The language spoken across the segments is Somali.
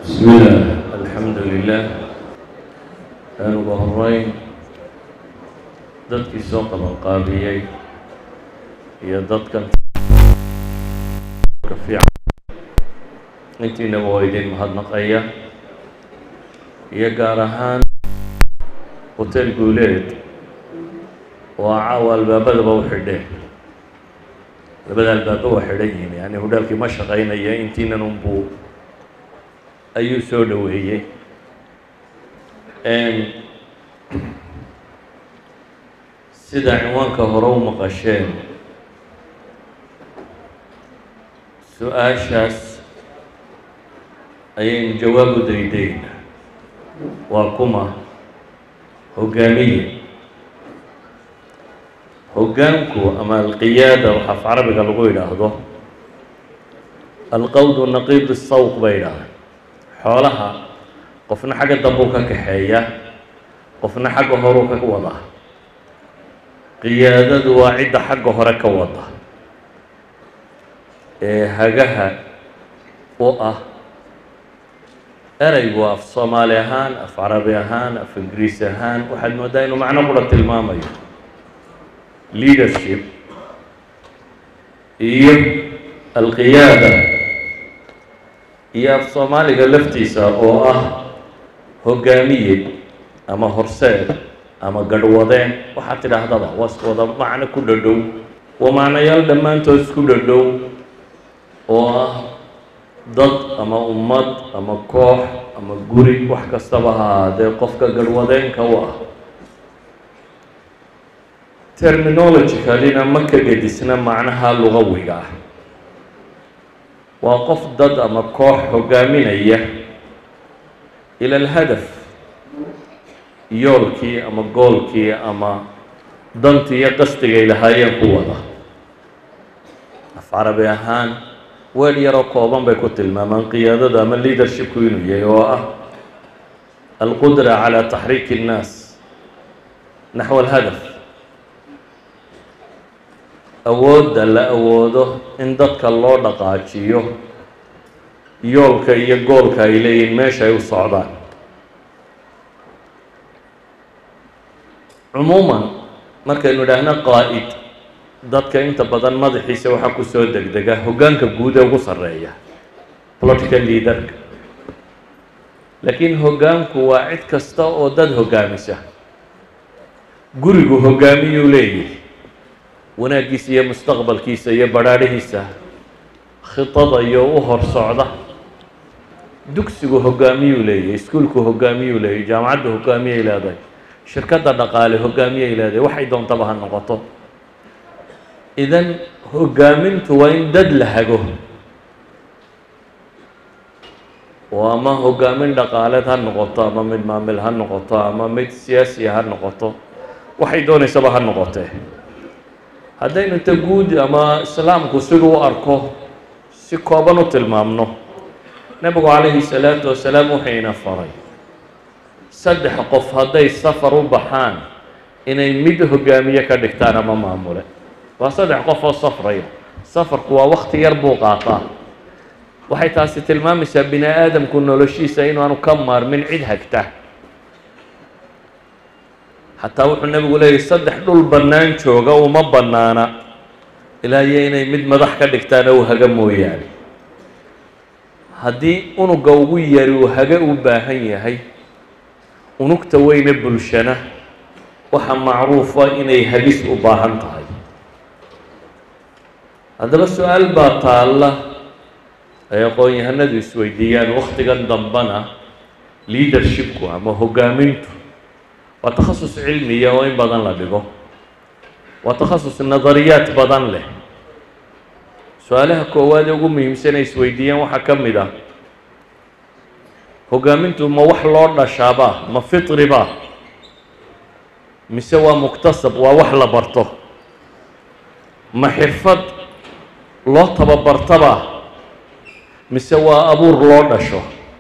بسم الله الحمد لله aan uga horeyn dadkii soo qabanqaabiyey iyo dadkan ka fiican intiinaba waa idin mahadnaqaya iyo gaar ahaan hotel guuleed oo caawa albaabadaba u xidheen labada albaaba waa xidhan yihiin yani hudhaalkii ma shaqaynaya intiinan unbuu ayuu soo dhoweeyey sida cinwaanka hore u maqasheen su-aashaas ayaynu jawaab u daydayna waa kuma hogaamiye hoggaanku ama alqiyaada waxaa af carabiga lagu yidhaahdo alqawdu naqiid sawq bay yidhahdeen xoolaha qofna xagga dambuu ka kaxeeya qofna xagga horuu ka wada qiyaadadu waa cidda xagga hore ka wada ee hagaha u ah ereygu af soomaali ahaan af carabi ahaan af ingiriis ahaan waxaad moodaa inuu macno qura tilmaamayo leadership iyo alqiyaada iyo af soomaaliga laftiisa oo ah hogaamiye ama horseed ama garhwadeen waxaad tidhaahdaba waa isku wada macno ku dhadhow waa macnayaal dhammaantood isku dhadhow oo ah dad ama ummad ama koox ama guri wax kastaba ha ahaadee qofka garhwadeenka u ah terminologicalina ma ka gedisna macnaha lugawiga ah waa qof dad ama koox hogaaminaya ila alhadaf yoolkii ama goolkii ama dantii iyo qasdigay lahaayeen ku wada af carabi ahaan weel yaroo kooban bay ku tilmaamaan qiyaadada ama leadershipku inuu yahay oo ah alqudra calى taxriiki الnaas naxو alhadaf awoodda la awoodo in dadka loo dhaqaajiyo yoolka iyo goolka ay leeyihin meesha ay u socdaan cumuuman markaynu idhaahno qaa'id dadka inta badan madaxiisa waxaa ku soo degdega hoggaanka guud ee ugu sarreeya political leaderka laakiin hoggaanku waa cid kasta oo dad hoggaamisa gurigu hoggaamiyuu leeyahay wanaaggiisa iyo mustaqbalkiisa iyo badhaadhihiisa khidada iyo u hor socda dugsigu hoggaamiyuu leeyahay iskuulku hoggaamiyuu leeyahay jaamacadda hoggaamiyay leedahay shirkadda dhaqaale hoggaamiyay leedahay waxay doontaba ha noqoto idan hoggaamintu waa in dad la hago oo ama hoggaamin dhaqaaleed ha noqoto ama mid maamil ha noqoto ama mid siyaasiya ha noqoto waxay doonaysaba ha noqotee haddaynu ta guud ama islaamku siduu u arko si kooban u tilmaamno nebigu calayhi salaatu wasalaam wuxuyna faray saddex qof hadday safar u baxaan inay mid hoggaamiye ka dhigtaan ama maamule waa saddex qof oo safraya safarku waa wakti yar buu qaataa waxay taasi tilmaamaysaa bini aadamku noloshiisa inaanu ka maarmin cid hagta xataa wuxuu nebigu leeyahy saddex dhul bannaan jooga uma bannaana ilaa iyo inay mid madax ka dhigtaan ou haga mooyaane haddii unuga ugu yari uu haga u baahan yahay unugta weyne bulshana waxa macruufa inay hagis u baahan tahay haddaba su-aal baa taalla ay aqoon-yahanadu isweydiiyaan waktigan dambana leadershipku ama hoggaamintu waa takhasus cilmiya oo in badan la dhigo waa takhasus nadariyaad badan leh su-aalaha koowaad ee ugu muhiimsan ay isweydiiyaan waxaa ka mid ah hoggaamintu ma wax loo dhashaaba ma fitriba mise waa muktasab waa wax la barto ma xirfad loo tababartaba mise waa abuur loo dhasho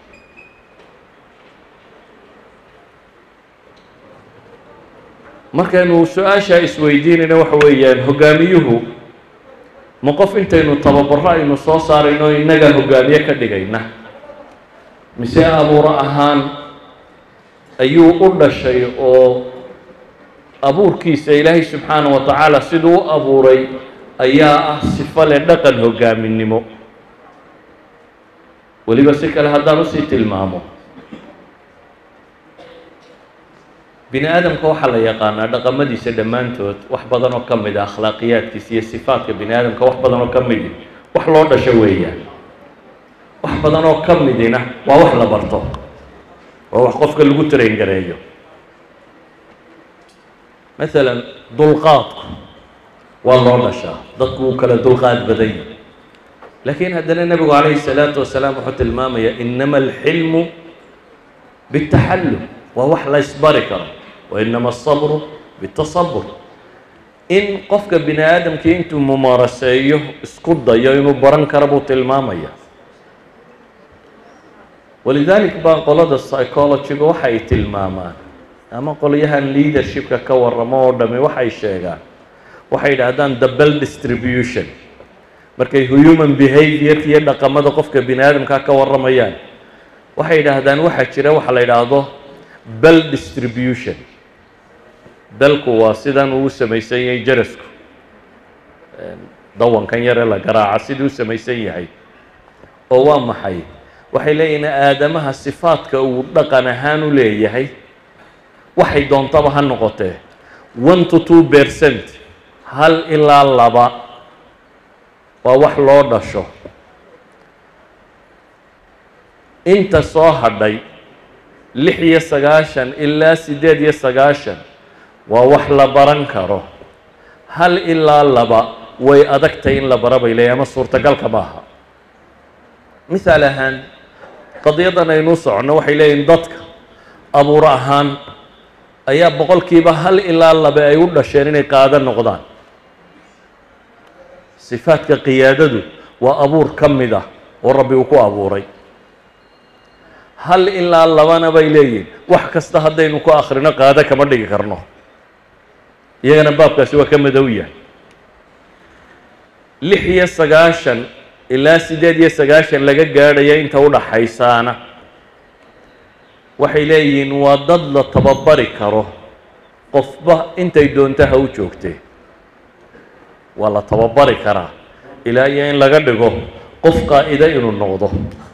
markaynu su-aashaa isweydiinayna waxa weeyaan hoggaamiyuhu ma qof intaynu tababaro aynu soo saarayno innagaa hoggaamiye ka dhigayna mise abuuro ahaan ayuu u dhashay oo abuurkiisa ilaahay subxaana wa tacaala siduu u abuuray ayaa ah sifo leh dhaqan hoggaaminimo weliba si kale haddaan usii tilmaamo bini aadamka waxaa la yaqaanaa dhaqamadiisa dhammaantood wax badan oo ka mid a akhlaaqiyaadkiisa iyo sifaatka bini aadamka wax badan oo ka midi wax loo dhasho weeyaan wax badan oo ka midina waa wax la barto waa wax qofka lagu train gareeyo masalan dulqaadku waa loo dhashaa dadku wuu kala dulqaad badan yahy laakiin haddana nebigu calayhi salaatu wasalaam wuxuu tilmaamayaa inama alxilmu bitaxallum waa wax la ysbari karo wa inama asabru bitasabur in qofka bini aadamkii intuu mumaaraseeyo isku dayo inuu baran karo buu tilmaamaya walidalik baa qolada psychologyga waxay tilmaamaan ama qolyahan leadershipka ka waramo oo dhami waxay sheegaan waxay yidhaahdaan the bell distribution markay human behaviorka iyo dhaqamada qofka bini aadamka ka warramayaan waxay yidhaahdaan waxaa jira waxa la yidhaahdo bell distribution belku waa sidan uu u samaysan yahay jarasku dawankan yare la garaaca siduu u samaysan yahay oo waa maxay waxay leeyihin aadamaha sifaadka uu dhaqan ahaan u leeyahay waxay doontaba ha noqotee one to two percent hal ilaa laba waa wax loo dhasho inta soo hadhay lix iyo sagaashan ilaa siddeed iyo sagaashan waa wax la baran karo hal ilaa laba way adagtay in la bara bay leeyahy ama suurtagalka maaha mithaal ahaan qadiyadan aynuu soconno waxay leeyihin dadka abuur ahaan ayaa boqolkiiba hal ilaa laba ay u dhasheen inay qaado noqdaan sifaadka qiyaadadu waa abuur ka mid ah oo rabbi uu ku abuuray hal ilaa labana bay leeyihin wax kasta haddaynu ku akhrino qaado kama dhigi karno iyagana baabkaasi waa ka madow yahay lix iyo sagaashan ilaa siddeed iyo sagaashan laga gaadhaya inta u dhaxaysaana waxay leeyihiin waa dad la tababari karo qofba intay doonto ha u joogtee waa la tababari karaa ilaa iyo in laga dhigo qof qaa'ida inuu noqdo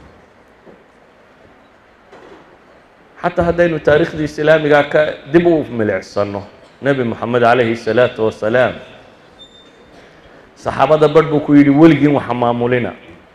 xataa haddaynu taariikhdii islaamiga ka dib u milicsano nebi moxamed calayhi salaatu wasalaam saxaabada barh buu ku yidhi weligiin waxa maamulina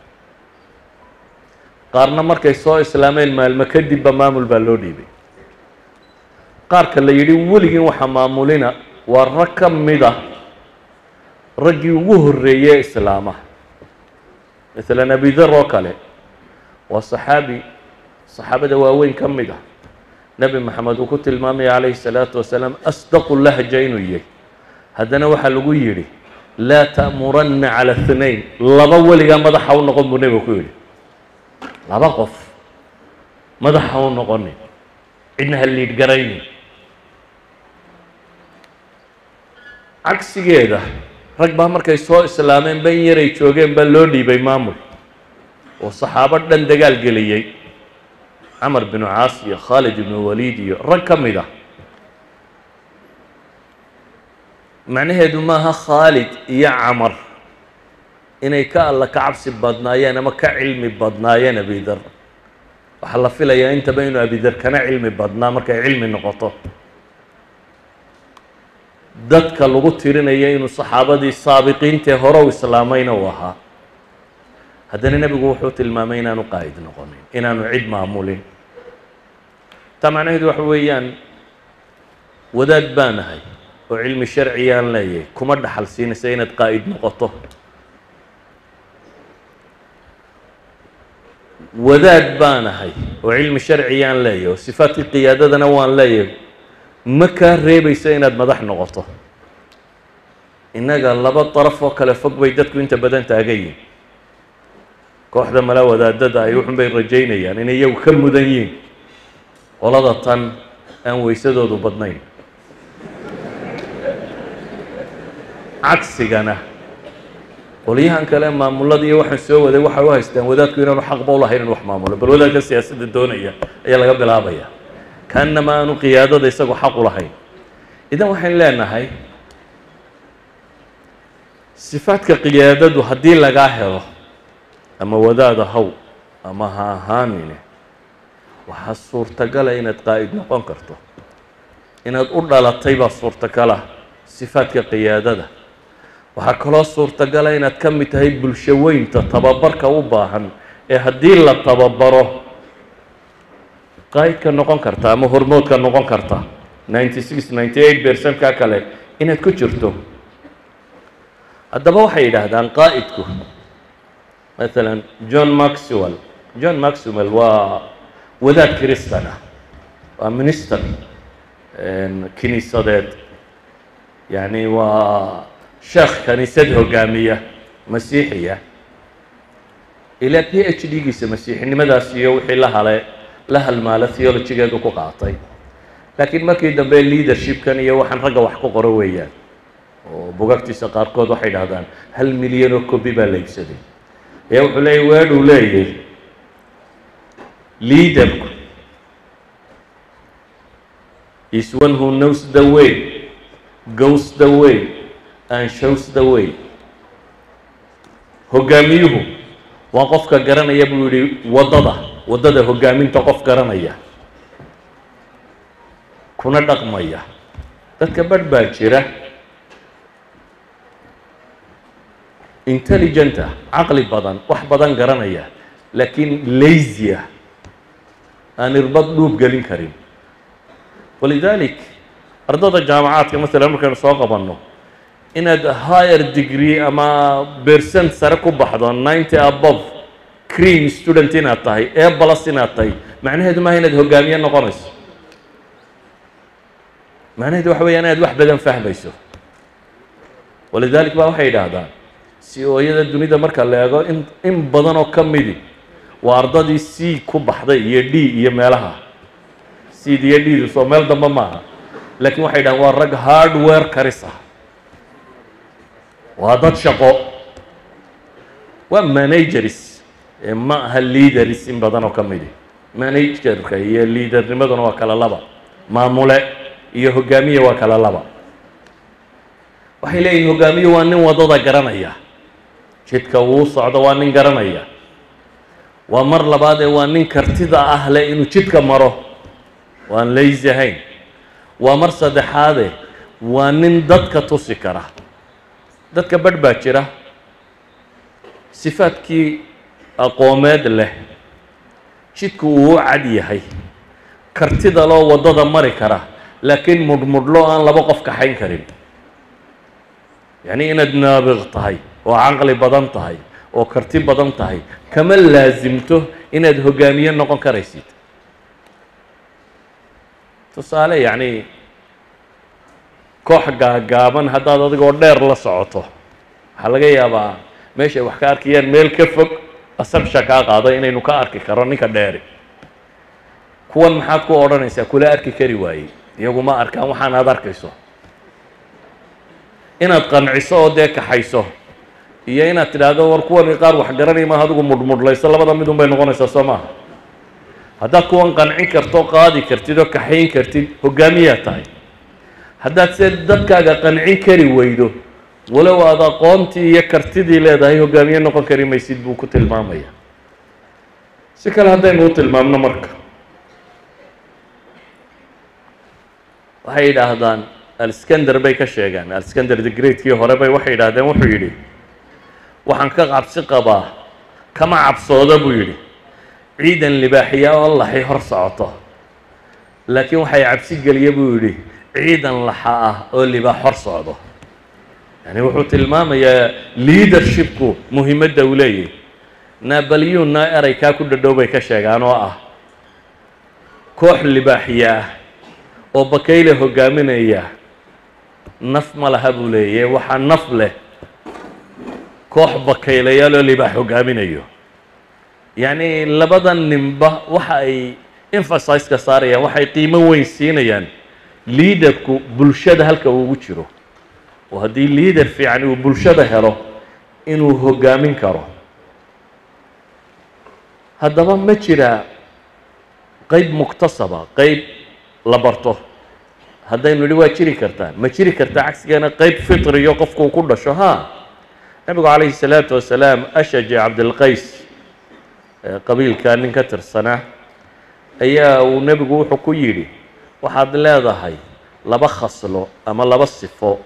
qaarna markay soo islaameen maalmo kadibba maamul baa loo dhiibay qaarka la yidhi weligiin waxa maamulina waa rag ka mida raggii ugu horreeyey islaamaha masalan abidar oo kale waa saxaabi saxaabada waaweyn ka mid ah nebi maxamed uu ku tilmaamaya calayhi salaatu wasalaam asdaqu lahja inuu yahay haddana waxaa lagu yidhi laa ta'muranna cala اثnayn laba weligaa madaxa u noqon buu nebiga ku yidhi laba qof madaxa u noqonin cidna ha liidh garaynin cagsigeeda rag baa markay soo islaameen ban yaray joogeen baa loo dhiibay maamul oo saxaabo dhan dagaal geliyey camar binu caas iyo khaalid ibnu waliid iyo rag ka mid ah macnaheedu maaha khaalid iyo camar inay ka alla ka cabsi badnaayeen ama ka cilmi badnaayeen abidar waxaa la filayaa intaba inuu abidar kana cilmi badnaa markay cilmi noqoto dadka lagu tirinaya inuu saxaabadii saabiqiintee hore u islaamayna uu ahaa haddana nebigu wuxuu tilmaamay inaanu qaa'id noqonin inaanu cid maamulin taa macnaheedu waxa weeyaan wadaad baan ahay oo cilmi sharciyaan leeyahay kuma dhaxal siinaysa inaad qaa'id noqoto wadaad baan ahay oo cilmi sharciyaan leeyahay oo sifaadkii qiyaadadana waan leeyahay ma kaa reebaysa inaad madax noqoto innaga laba daraf oo kale fog bay dadku inta badan taagan yihin kooxda mala wadaadada ay wuxun bay rajaynayaan inay iyagu ka mudan yihiin qolada tan aan weysadoodu badnayn cagsigana qolyahan kale maamulada iyo waxaan soo waday waxay u haystaan wadaadku inaanu xaqba u lahayn in wax maamulo bal wadaadka siyaasadda doonaya ayaa laga bilaabaya kaanama aanu qiyaadada isagoo xaq u lahayn idan waxaan leenahay sifaadka qiyaadadu haddii lagaa helo ama wadaada haw ama ha ahaanine waxaa suurtagala inaad qaa'id noqon karto inaad u dhalatay baa suurtagala sifaadka qiyaadada waxaa kaloo suurtagala inaad ka mid tahay bulsho weynta tababarka u baahan ee haddii la tababaro qaa'idka noqon karta ama hormoodka noqon karta ninety six ninety eight percent-ka kale inaad ku jirto haddaba waxay yidhaahdaan qaa'idku maalan john maxwell john maxwell waa wadaad kristan ah waa minister kiniisadeed yacni waa sheekh kaniisad hogaamiya masiixiya ilaa p h d giisa masiixinimadaas iyo wixii la hale la halmaala theologigeedu ku qaatay laakiin markii dambe leadershipkan iyo waxaan ragga wax ku qoro weeyaan oo bugagtiisa qaarkood waxay dhahdaan hal milyan oo kobi baa la iibsaday ayaa wuxuu leeyay weedhuu leeyahy leaderku is one who knows the way goes the way and shows the way hoggaamiyuhu waa qofka garanaya buu yihi waddada waddada hoggaaminta qof garanaya kuna dhaqmaya dadka badh baa jira intelligenta caqli badan wax badan garanaya laakiin lazy ah aan irbad dhuub gelin karin walidalik ardada jaamacaadka masalan markaynu soo qabanno inaad higher degree ama percent sare ku baxdo ninety above cream student inaad tahay ee balas inaad tahay macnaheedu maaha inaad hogaamiye noqonayso macnaheedu waxa weya inaad wax badan fahmayso walidalik ba waxay yidhaahdaan si ooyada dunida marka la eego in in badan oo ka midi waa ardadii c ku baxday iyo d iyo meelaha cd iyo d soo meel dambe maaha laakiin waxay dhahaan waa rag hardware karis ah waa dad shaqo waa managers ma aha leaders in badan oo ka midi managerka iyo leadernimaduna waa kala laba maamule iyo hogaamiye waa kala laba waxay leeyihin hogaamiye waa nin waddada garanaya jidka wuu socdo waa nin garanaya waa mar labaadee waa nin kartida ah leh inuu jidka maro waan lazy ahayn waa mar saddexaade waa nin dadka tusi kara dadka badh baa jira sifaadkii aqoomeed leh jidku uu u cad yahay kartida loo waddada mari kara laakiin mudhmudhlo aan laba qof kaxayn karin yacni inaad naabiq tahay oo caqli badan tahay oo karti badan tahay kama laasimto inaad hogaamiye noqon karaysid tusaale yacni koox gaagaaban haddaad adigoo dheer la socoto waxaa laga yaabaa meeshay wax ka arkayaan meel ka fog asabsha kaa qaado inaynu ka arki karo ninka dheeri kuwan maxaad ku odhanaysaa kula arki kari waayey iyagu ma arkaan waxaan aad arkayso inaad qanciso oo dee kaxayso iyo inaad tidhaahdo war kuwani qaar wax garanay maaha adigu mudhmudhlayso labada midun bay noqonaysaa soo maaha haddaad kuwan qancin karto qaadi kartid oo kaxayn kartid hogaamiyaa tahay haddaad se dadkaaga qancin kari weydo walow aad aqoontii iyo kartidii leedahay hogaamiye noqon kari maysid buu ku tilmaamaya si kale haddaynu u tilmaamno marka waxay yidhaahdaan alskander bay ka sheegaan alskander the greatkii hore bay waxay yidhahdeen wuxuu yidhi waxaan ka cabsi qabaa kama cabsooda buu yidhi ciidan libaaxiya oo laxi hor socoto laakiin waxay cabsi geliya buu yidhi ciidan laxa ah oo libaax hor socdo yani wuxuu tilmaamayaa leadershipku muhiimadda uu leeyahy nabalyunna erey kaa ku dhadhow bay ka sheegaan oo ah koox libaaxiya ah oo bakayle hogaaminaya naf ma laha buu leeyahy waxaa naf leh koox bakaylayaal oo libaax hogaaminayo yacni labada ninba waxa ay emphasise-ka saarayaan waxay qiimo weyn siinayaan leaderku bulshada halka uu ugu jiro oo haddii leader fiican uu bulshada helo inuu hoggaamin karo haddaba ma jiraa qeyb muktasaba qeyb la barto haddaynu idhi waa jiri kartaa ma jiri kartaa cagsigeena qeyb fitriyo qofkuu ku dhasho ha nabigu calayhi salaatu wasalaam ashaji cabdilqays qabiilkaa nin ka tirsanaa ayaa uu nebigu wuxuu ku yidhi waxaad leedahay laba khaslo ama laba sifo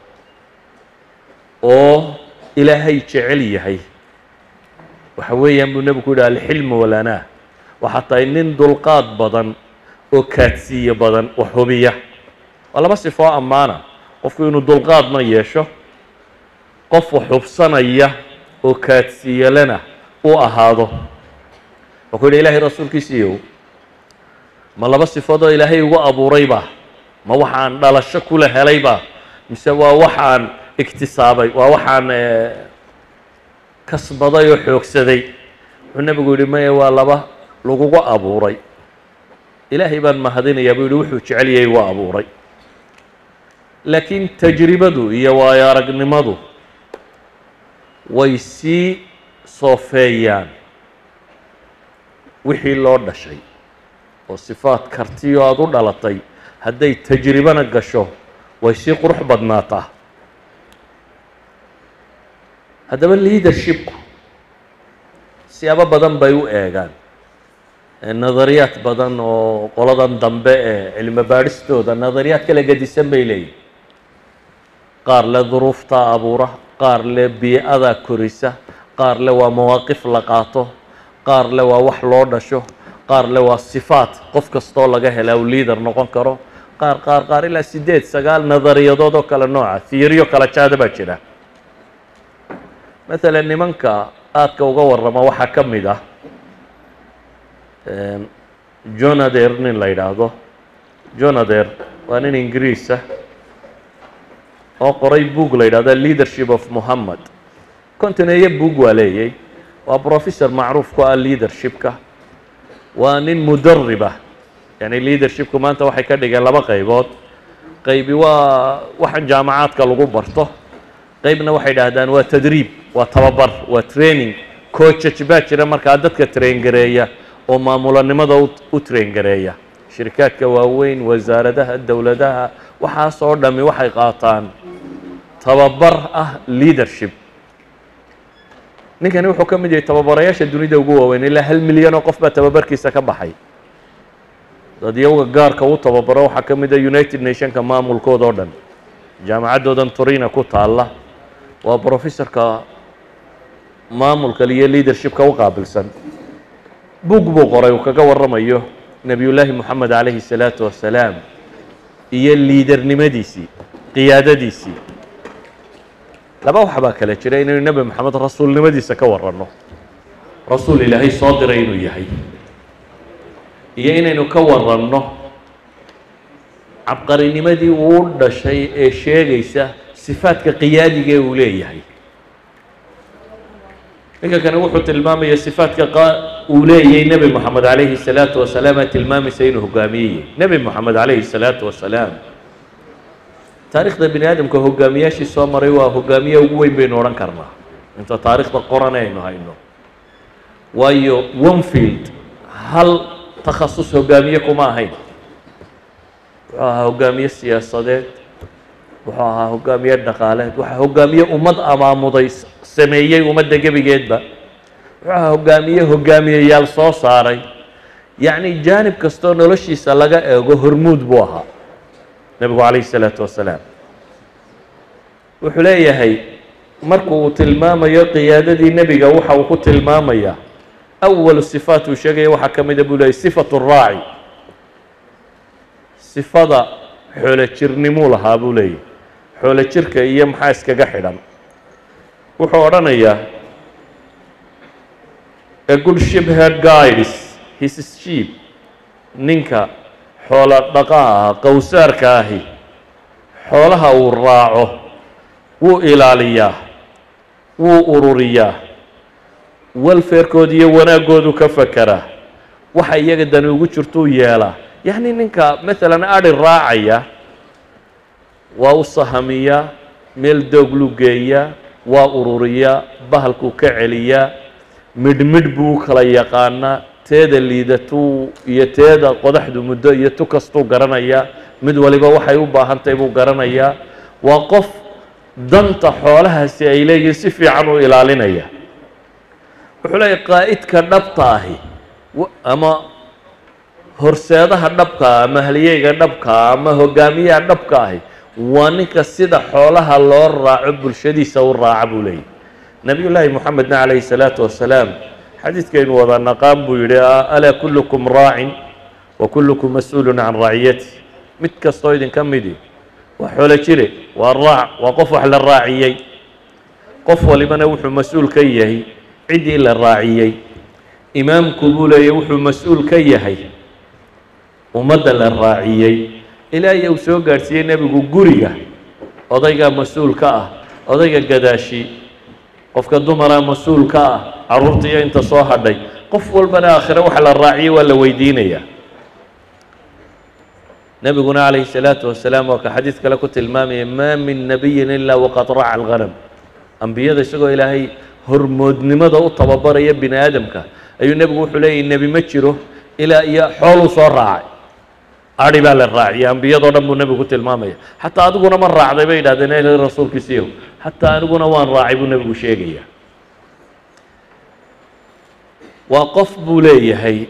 oo ilaahay jecel yahay waxa weeyaan buu nebigu ku yidhi alxilmu walanaa waxaa tahay nin dulqaad badan oo kaadsiiye badan oo hubiya waa laba sifo oo ammaana qofku inuu dulqaadna yeesho qof xubsanaya oo kaadsiiyelena uu ahaado wuxuu yidhi ilaahay rasuulkiisiiyow ma laba sifoodoo ilaahay ugu abuurayba ma waxaan dhalasho kula helayba mise waa waxaan iktisaabay waa waxaan kasbaday oo xoogsaday wuxuu nebigu yidhi maya waa laba lagugu abuuray ilaahay baan mahadinayaa buu yidhi wuxuu jecel yahay waa abuuray laakiin tajribadu iyo waayo aragnimadu way sii soofeeyaan wixii loo dhashay oo sifaad kartiyo aada u dhalatay hadday tajribana gasho way sii qurux badnaataa haddaba leadershipku siyaabo badan bay u eegaan nadariyaad badan oo qoladan dambe ee cilmi baadhistooda nadariyaad kala gedisan bay leeyihin qaar le duruuftaa abuura qaar le bii-ada korisa qaar le waa mawaaqif la qaato qaar le waa wax loo dhasho qaar le waa sifaat qof kastoo laga hela uu leader noqon karo qaar qaar qaar ilaa siddeed sagaal nadariyadood oo kale nooca fiiriyo kala jaada baa jira maalan nimanka aadka uga warrama waxaa ka mid ah jonader nin la yidhaahdo jonader waa nin ingiriis ah oo qoray boog la yidhahdo leadership of mohammed kontineeyo boog waa leeyay waa professor macruuf ku ah leadershipka waa nin mudarib ah yani leadershipku maanta waxay ka dhigeen laba qaybood qaybi waa waxaan jaamacaadka lagu barto qaybna waxay dhahdaan waa tadriib waa tababar waa training coachaj baa jira markaa dadka train gareeya oo maamulanimada u train gareeya shirikaadka waaweyn wasaaradaha dowladaha waxaasoo dhami waxay qaataan tababar ah leadership ninkani wuxuu ka mid yahay tababarayaasha dunida ugu waaweyn ilaa hal milyan oo qof baa tababarkiisa ka baxay dad iyaga gaarka u tababaro waxaa ka mid a united nationka maamulkooda oo dhan jaamacaddoodan torina ku taalla waa professorka maamulka iyo leadershipka u qaabilsan bug buu qoray uu kaga warramayo nebiyullaahi moxamed calayhi salaatu wasalaam iyo liidernimadiisii qiyaadadiisii laba wax baa kale jira inaynu nebi moxamed rasuulnimadiisa ka waranno rasuul ilaahay soo diray inuu yahay iyo inaynu ka waranno cabqarinimadii uu dhashay ee sheegaysa sifaadka qiyaadiga ee uu leeyahay ninka kani wuxuu tilmaamaya sifaadka uu leeyahay nebi moxamed calayhi salaatu wasalaam ee tilmaamaysa inuu hogaamiyeyey nebi moxamed calayhi salaatu wasalaam taarikhda bini aadamka hogaamiyaashii soo maray waa hogaamiye ugu weyn baynu odhan karnaa inta taarikhda qoran aynu hayno waayo onefield hal takhasus hogaamiye kuma ahayn wuxuu ahaa hogaamiye siyaasadeed wuxuu ahaa hogaamiye dhaqaaleed waxaa hogaamiye ummad amaamuday sameeyey ummadda gebigeedba wuxuu ahaa hogaamiye hogaamiyeyaal soo saaray yacni jaanib kastoo noloshiisa laga eego hormuud buu ahaa nebigu calayhi isalaatu wasalaam wuxuu leeyahay marku uu tilmaamayo qiyaadadii nebiga waxa uu ku tilmaamayaa awalu sifaat uu sheegaya waxaa ka mida buu leeyay sifatu raaci sifada xoolo jirnimuu lahaa buu leeyahy xoolo jirka iyo maxaa iskaga xidhan wuxuu odhanayaa a good ship head guides his sheep ninka xoolo dhaqaa ah qowsaarka ahi xoolaha uu raaco wuu ilaaliyaa wuu ururiyaa welfarekooda iyo wanaaggoodu ka fakeraa waxa iyaga dani ugu jirtuu yeelaa yacni ninka maalan adhi raacaya waa u sahamiyaa meel doogluu geeyaa waa ururiyaa bahalkuu ka celiyaa midhmidh buu u kala yaqaanaa teeda liidatuu iyo teeda qodaxdu muddo iyo tu kastuu garanayaa mid waliba waxay u baahantahay buu garanayaa waa qof danta xoolahaasi ay leeyihiin si fiican u ilaalinaya wuxuu leeyahy qaa'idka dhabta ahi ama horseedaha dhabkaa ama halyeyga dhabkaa ama hogaamiyaha dhabka ahi waa ninka sida xoolaha loo raaco bulshadiisa u raaca buu leeyahy nabiy llaahi moxamedna calayhi salaatu wasalaam xadiidkaynu wada naqaan buu yidhi alaa kullukum raacin wa kullukum mas-uulun can raaciyati mid kastoo idinka midi waa xoolo jire waa raac waa qof wax la raaciyey qof walibana wuxuu mas-uul ka yahay ciddii la raaciyey imaamku buu leeyahy wuxuu mas-uul ka yahay ummadda la raaciyey ilaahay uu soo gaadhsiiyey nebigu guriga odaygaa mas-uul ka ah odayga gadaashi qofka dumaraa mas-uul ka ah carruurtaiyo inta soo hadhay qof walbana aakhire waxa la raaciyey waa la weydiinayaa nebiguna calayhi salaatu wasalaam waa ka xadiid kale ku tilmaamaya maa min nabiyin ilaa waqad raaca alghanam ambiyada isagoo ilaahay hormoodnimada u tababaraya bini aadamka ayuu nebigu wuxuu leeyahy nebi ma jiro ilaa iyo xooluu soo raacay adhi baa la raaciyay ambiyadoo dhan buu nebigu ku tilmaamaya xataa adiguna ma raacday bay yidhahdeen el rasuulkiisiiyow xataa aniguna waan raacay buu nebigu sheegaya waa qof buu leeyahay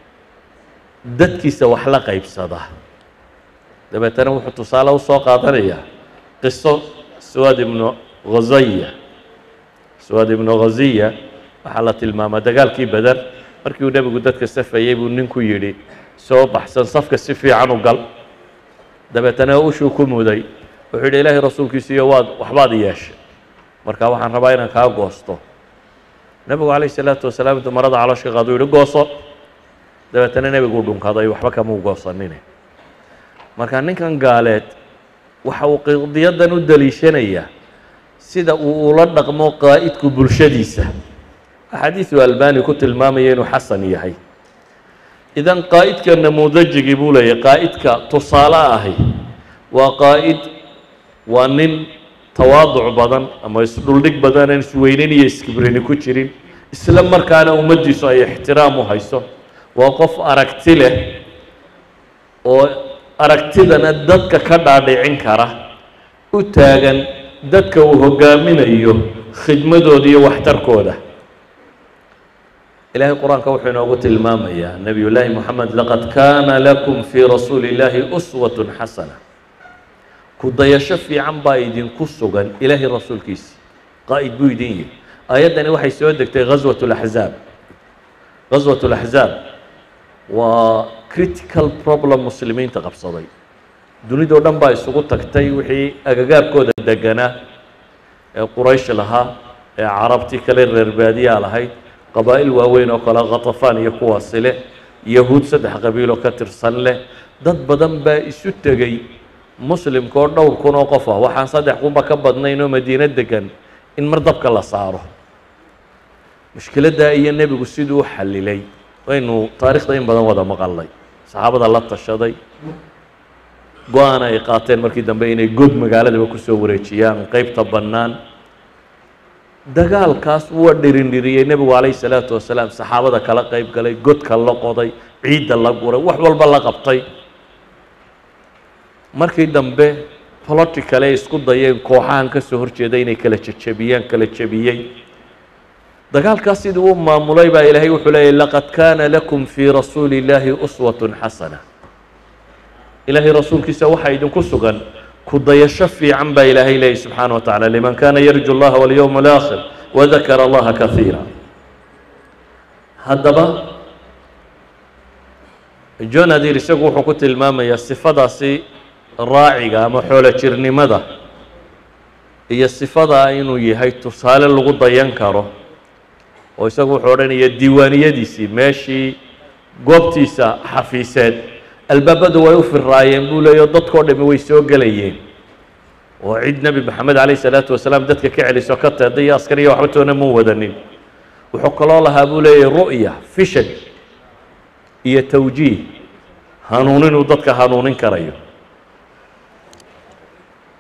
dadkiisa wax la qaybsada dabeetana wuxuu tusaale usoo qaadanayaa qiso suwaad ibnu khazaya suwaad ibnu khaziya waxaa la tilmaamaa dagaalkii beder markii uu nebigu dadka safayey buu ninku yidhi soo baxsan safka si fiican u gal dabeetana ushuu ku muday wuxuu yidhi ilaahay rasuulkiisiiyo waad waxbaad yeeshay marka waxaan rabaa inaan kaa goosto nebigu calayh isalaatu wasalaam intuu marada caloosh ka qaado u yihi gooso dabeetana nebiguu dhunkaday waxba kamuu goosanine marka ninkan gaaleed waxa uu qadiyadan u daliishanayaa sida uu ula dhaqmo qaa'idku bulshadiisa axaadiisu albani ku tilmaamaya inuu xasan yahay idan qaa'idka namuudajigii buu leeyahy qaa'idka tusaale ahi waa qaa'id waa nin tawaaduc badan ama isdhuldhig badan aan isweynin iyo iskibrini ku jirin isla markaana ummaddiisu ay ixtiraam u hayso waa qof aragti leh oo aragtidana dadka ka dhaadhicin kara u taagan dadka uu hogaaminayo khidmadooda iyo waxtarkooda ilahay qur-aanka wuxuu inoogu tilmaamayaa nebiy llaahi moxamed laqad kaana lakum fii rasuuli illaahi uswatun xasana ku dayasho fiican baa idinku sugan ilaahay rasuulkiisi qaa'id buu idin yihi aayaddani waxay soo degtay ghaswat laxzaab ghaswat laxzaab waa critical problem muslimiinta qabsaday dunidoo dhan baa isugu tagtay wixii agagaarkooda deganaa ee quraysh lahaa ee carabtii kale reer baadiyaa lahayd qabaa'il waaweyn oo kale khatafaan iyo kuwaasi leh yahuud saddex qabiiloo ka tirsan leh dad badan baa isu tegey muslimka oo dhowr kun oo qof ah waxaan saddex kunba ka badnayn oo madiino degan in mar dabka la saaro mushkiladdaa iyo nebigu siduu u xallilay waynu taarikhda in badan wada maqalnay saxaabada la tashaday go-aan ay qaateen markii dambe inay god magaaladaba kusoo wareejiyaan qeybta bannaan dagaalkaas waa dhirindhiriyey nebigu calayhi salaatu wasalaam saxaabada kala qeyb galay godka la qoday ciidda la guray wax walba la qabtay markii dambe politicale ay isku dayeen kooxahan ka soo horjeeda inay kala jejebiyaan kala jebiyey dagaalkaas sidii u maamulay baa ilaahay wuxuu leeyahy laqad kaana lakum fii rasuuli illaahi uswatun xasana ilaahay rasuulkiisa waxaa idinku sugan ku dayasho fiican baa ilaahay leeyahy subxaana wa tacala liman kana yarju اllaha walyowma alaakhir wadakara allaha kaiira haddaba john adir isagu wuxuu ku tilmaamayaa sifadaasi raaciga ama xoolo jirnimada iyo sifadaa inuu yahay tusaale lagu dayan karo oo isagu wuxuu odhanaya diiwaaniyadiisii meeshii goobtiisa xafiiseed albaabadu way u firaayeen buu leeya dadkao dhami way soo gelayeen oo cid nebi maxamed calayh isalaatu wasalaam dadka ka celiso ka teeday iyo askariya waxba toona muu wadanin wuxuu kaloo lahaa buu leeyahy ru'ya fishan iyo tawjiih hanuuninuu dadka hanuunin karayo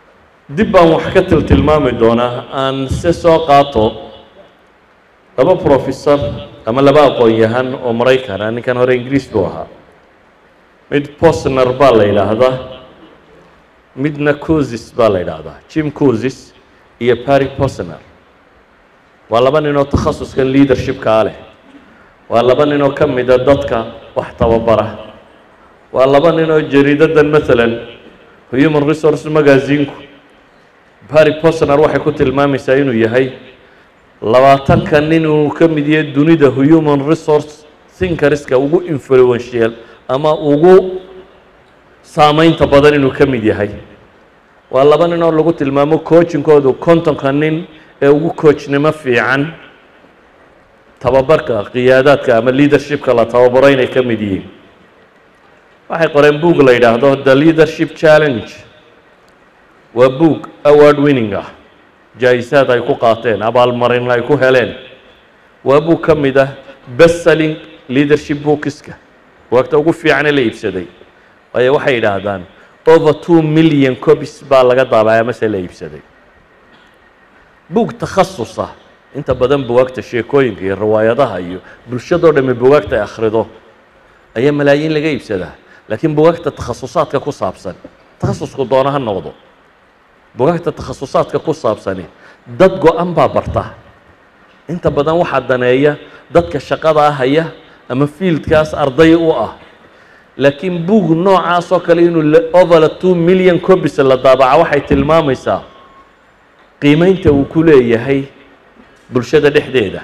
dib baan wax ka tiltilmaami doonaa aan se soo qaato laba professor ama laba aqoon-yahan oo maraykana ninkan hore ingiriis buu ahaa mid posner baa la yidhaahdaa midna cosis baa la yidhaahdaa jim cosis iyo barry posner waa laba ninoo takhasuskan leadershipkaa leh waa laba ninoo ka mida dadka wax tababara waa laba ninoo jariidadan maalan human resource magazinku barry posner waxay ku tilmaamaysaa inuu yahay labaatanka nin uu ka mid yahay dunida human resource thinkerska ugu influential ama ugu saameynta badan inuu ka mid yahay waa laba nin oo lagu tilmaamo coachinkoodu kontonka nin ee ugu coachnimo fiican tababarka qiyaadaadka ama leadershipka la tababaro inay ka mid yihiin waxay qoreen boog la yidhaahdo the leadership challenge waa boog award winning ah jaa-isaad ay ku qaateen abaalmarin ay ku heleen waa boog ka mid ah best selling leadership bookiska waagta ugu fiicane la iibsaday waayo waxay yidhaahdaan over two million copies baa laga daabacay mase la iibsaday buug takhasus ah inta badan bugaagta sheekooyinka iyo riwaayadaha iyo bulshadoo dhamme bugaagta ay akhrido ayaa malaayiin laga iibsadaa laakiin bugaagta takhasusaadka ku saabsan takhasusku doona ha noqdo bugaagta takhasusaadka ku saabsani dad go-an baa barta inta badan waxaa daneeya dadka shaqadaa haya ama fiildkaas arday u ah laakiin buug noocaas oo kale inuu over two million copies la daabaca waxay tilmaamaysaa qiimeynta uu ku leeyahay bulshada dhexdeeda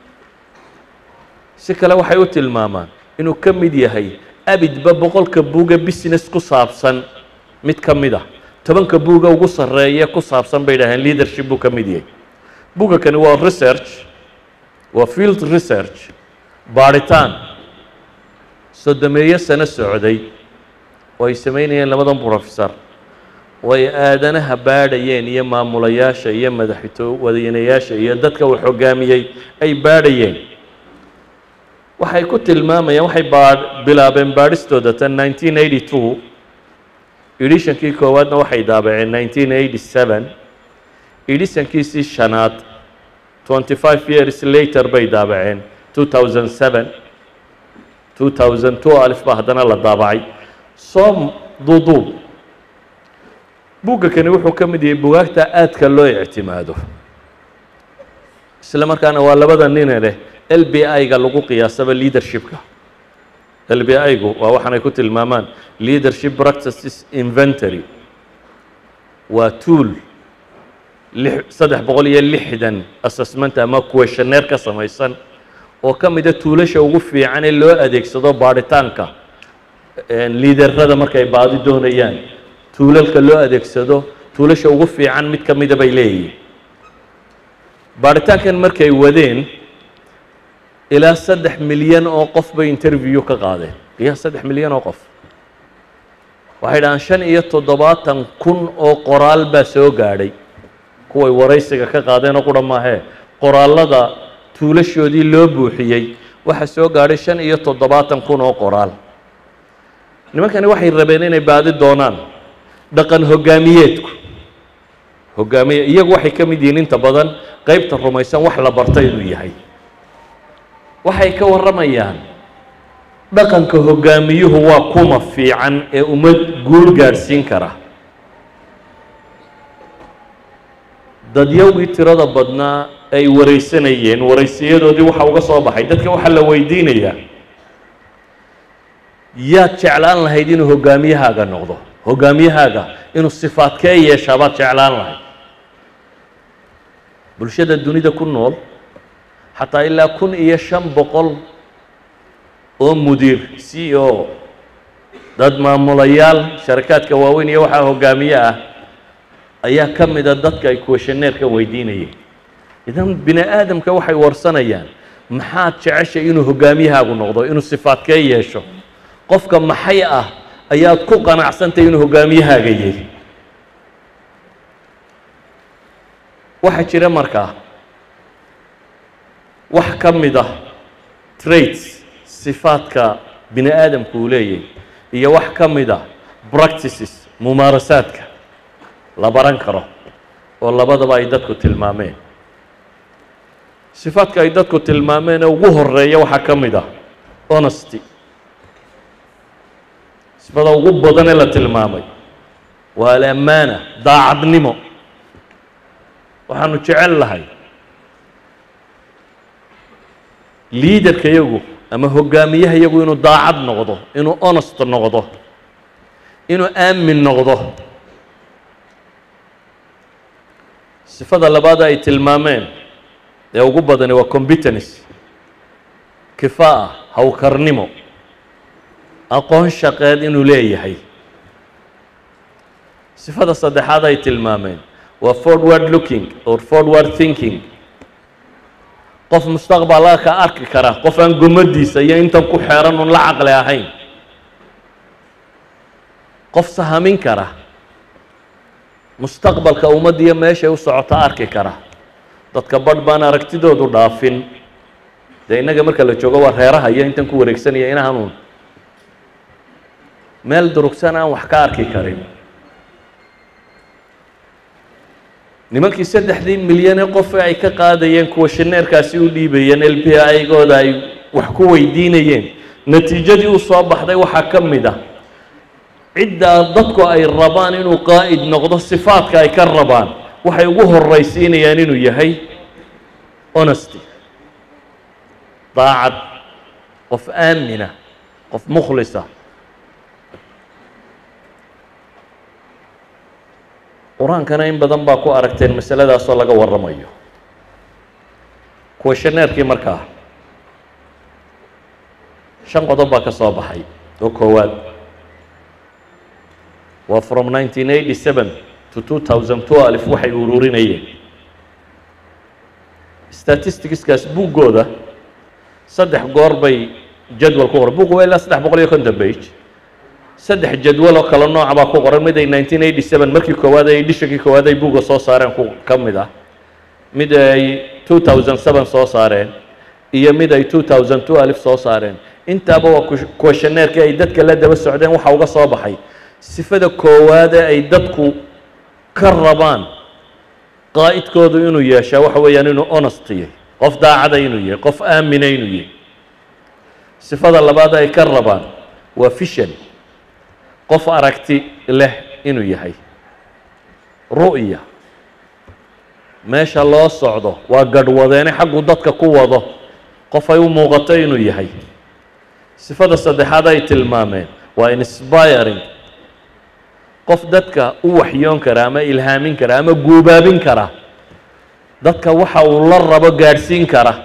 si kale waxay u tilmaamaan inuu ka mid yahay abidba boqolka buuga business ku saabsan mid ka mid ah tobanka buuga ugu sarreeya ku saabsan bay dhaheen leadership buu ka mid yahay buuga kani waa research waa field research baadhitaan sodomeeyo sano socday oo ay samaynayeen labadan professor oo ay aadanaha baadhayeen iyo maamulayaasha iyo madaxweynayaasha iyo dadka uu hogaamiyey ay baadhayeen waxay ku tilmaamayaan waxay baa bilaabeen baadhistooda tan nineteen eighty two edishankii koowaadna waxay daabaceen nineteen eighty seven edishankiisii shanaad twenty five years later bay daabaceen two thousand seven two thousand two alif baa haddana la daabacay soo duuduub buugga kani wuxuu ka mid yahay bugaagta aadka loo ictimaado isla markaana waa labada nine leh l b i-ga lagu qiyaasaba leadershipka l b i-gu waa waxaanay ku tilmaamaan leadership practices inventory waa tool saddex boqol iyo lixdan assessment ama questionnaire ka samaysan oo ka mida tuulasha ugu fiican ee loo adeegsado baadhitaanka liiderada markay baadi doonayaan tuulalka loo adeegsado tuulasha ugu fiican mid ka mida bay leeyihiin baadhitaankan markay wadeen ilaa saddex milyan oo qof bay interview ka qaadeen qiyaas saddex milyan oo qof waxay dhahaan shan iyo toddobaatan kun oo qoraal baa soo gaadhay kuway waraysiga ka qaadeen oo qura maahee qoraallada tuulashoodii loo buuxiyey waxaa soo gaadhay shan iyo toddobaatan kun oo qoraal nimankani waxay rabeen inay baadi doonaan dhaqan hogaamiyeedku hogaamiye iyagu waxay ka mid yihiin inta badan qeybta rumaysan wax la barta inuu yahay waxay ka warramayaan dhaqanka hogaamiyuhu waa kuma fiican ee ummad guul gaadhsiin kara dadyowgii tirada badnaa ay waraysanayeen waraysiyadoodii waxa uga soo baxay dadka waxaa la weydiinayaa yaad jeclaan lahayd inuu hogaamiyahaaga noqdo hogaamiyahaaga inuu sifaadkee yeeshaa baad jeclaan lahayd bulshada dunida ku nool xataa ilaa kun iyo shan boqol oo mudiir c o dad maamulayaal sharakaadka waaweyn iyo waxaa hogaamiye ah ayaa ka mida dadka ay questioneerka weydiinayeen idan bini aadamka waxay warsanayaan maxaad jeceshay inuu hogaamiyahaagu noqdo inuu sifaadkee yeesho qofka maxay ah ayaad ku qanacsantay inuu hogaamiyahaaga yahy waxaa jira markaa wax ka mid ah traits sifaadka bini aadamku uu leeyahay iyo wax ka mid ah practices mumaarasaadka la baran karo oo labadaba ay dadku tilmaameen sifaadka ay dadku tilmaameen ee ugu horeeya waxaa ka mid ah honesty sifada ugu badan ee la tilmaamay waa alamaana daacadnimo waxaanu jecel lahay liidarka yagu ama hogaamiyaha yagu inuu daacad noqdo inuu honest noqdo inuu aamin noqdo sifada labaad ay tilmaameen ee ugu badani waa competence kifaa hawkarnimo aqoon shaqeed inuu leeyahay sifada saddexaad ay tilmaameen waa forward looking or forward thinking qof mustaqbalka ka arki kara qof aan gomadiisa iyo intan ku xeeran un la caqli ahayn qof sahamin kara mustaqbalka ummadda iyo meeshay u socota arki kara dadka badh baan aragtidoodu dhaafin dee innaga marka la joogo waa reeraha iyo intan ku wareegsanaya inahanuun meel durugsan aan wax ka arki karin nimankii saddexdii milyan ee qof ay ka qaadayeen kuwa shineerkaasi u dhiibayeen l p igooda ay wax ku weydiinayeen natiijadii u soo baxday waxaa ka mid ah ciddaa dadku ay rabaan inuu qaa'id noqdo sifaadka ay ka rabaan waxay ugu horaysiinayaan inuu yahay honesty daacad qof aamina qof mukhlisa qur-aankana in badan baa ku aragteen masaladaasoo laga warramayo kuwa shaneerkii markaa shan qodob baa ka soo baxay oo koowaad waa from nineteen eighty seven to two thousand twelve waxay ururinayeen statisticskaas buuggooda saddex goor bay jadwal ku qoran buuggu waa ilaa saddex boqol iyo konton bage saddex jadwal oo kale nooca baa ku qoran mid ay nineteen eighty seven markii koowaad ay edishakii koowaad ay buugga soo saareen ku ka mid ah mid ay two thousand seven soo saareen iyo mid ay two thousand twelve soo saareen intaaba waa kuwashaneerkii ay dadka la daba socdeen waxa uga soo baxay sifada koowaade ay dadku ka rabaan qaa'idkoodu inuu yeeshaa waxa weeyaan inuu honest yahay qof daacada inuu yahay qof aamina inuu yahay sifada labaad ay ka rabaan waa fishan qof aragti leh inuu yahay ru'ya meesha loo socdo waa gadhwadeene xaggu dadka ku wado qof ay u muuqato inuu yahay sifada saddexaad ay tilmaameen waa inspiring qof dadka u waxyoon kara ama ilhaamin kara ama guubaabin kara dadka waxa uu la rabo gaadhsiin kara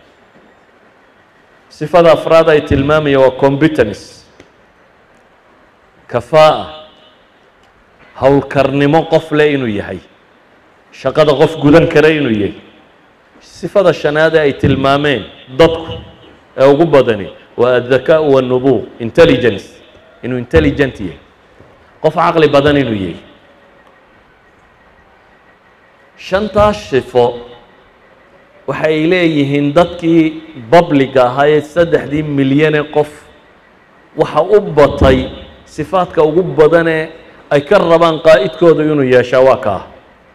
sifada afraad ay tilmaamaya waa competence kafaa'a howlkarnimo qof leh inuu yahay shaqada qof gudan kara inuu yahay sifada shanaade ay tilmaameen dadku ee ugu badani waa addakaau wanubuuq intelligence inuu intelligent yahay qof caqli badan inuu yahay shantaas sifo waxay leeyihiin dadkii babliga ahaa ee saddexdii milyane qof waxa u batay sifaadka ugu badanee ay ka rabaan qaa'idkoodu inuu yeeshaa waa kaa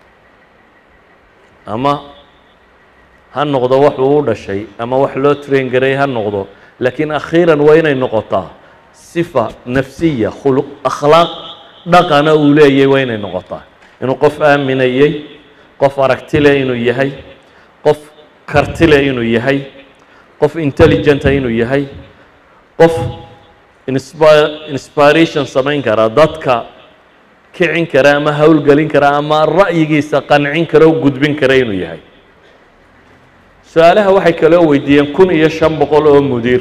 ama ha noqdo waxuu u dhashay ama wax loo train garay ha noqdo laakiin akhiiran waa inay noqotaa sifa nafsiya khuluq akhlaaq dhaqana uu leeyahay waa inay noqotaa inuu qof aaminayey qof aragtile inuu yahay qof kartile inuu yahay qof intelligenta inuu yahay qof inspi inspiration samayn kara dadka kicin kara ama howlgelin kara ama ra'yigiisa qancin kara o gudbin kara inuu yahay su-aalaha waxay kaloo weydiiyeen kun iyo shan boqol oo mudiir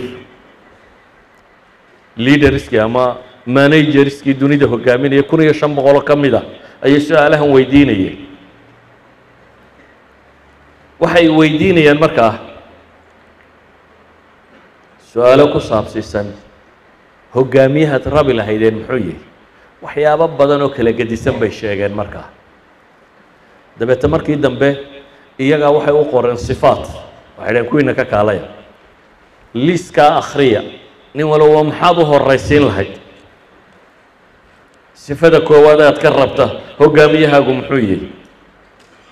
leaderskii ama managerskii dunida hogaaminaya kun iyo shan boqoloo ka mid a ayay su-aalahan weydiinayeen waxay weydiinayaan markaa su-aalo ku saabsiisan hogaamiyahaad rabi lahaydeen muxuu yihi waxyaabo badan oo kala gedisan bay sheegeen markaa dabeete markii dambe iyagaa waxay u qoreen sifaat waxay dhaheen kuwiina ka kaalaya liiskaa akhriya nin walba maxaad u horaysiin lahayd sifada koowaad aad ka rabta hogaamiyahaagu muxuu yihi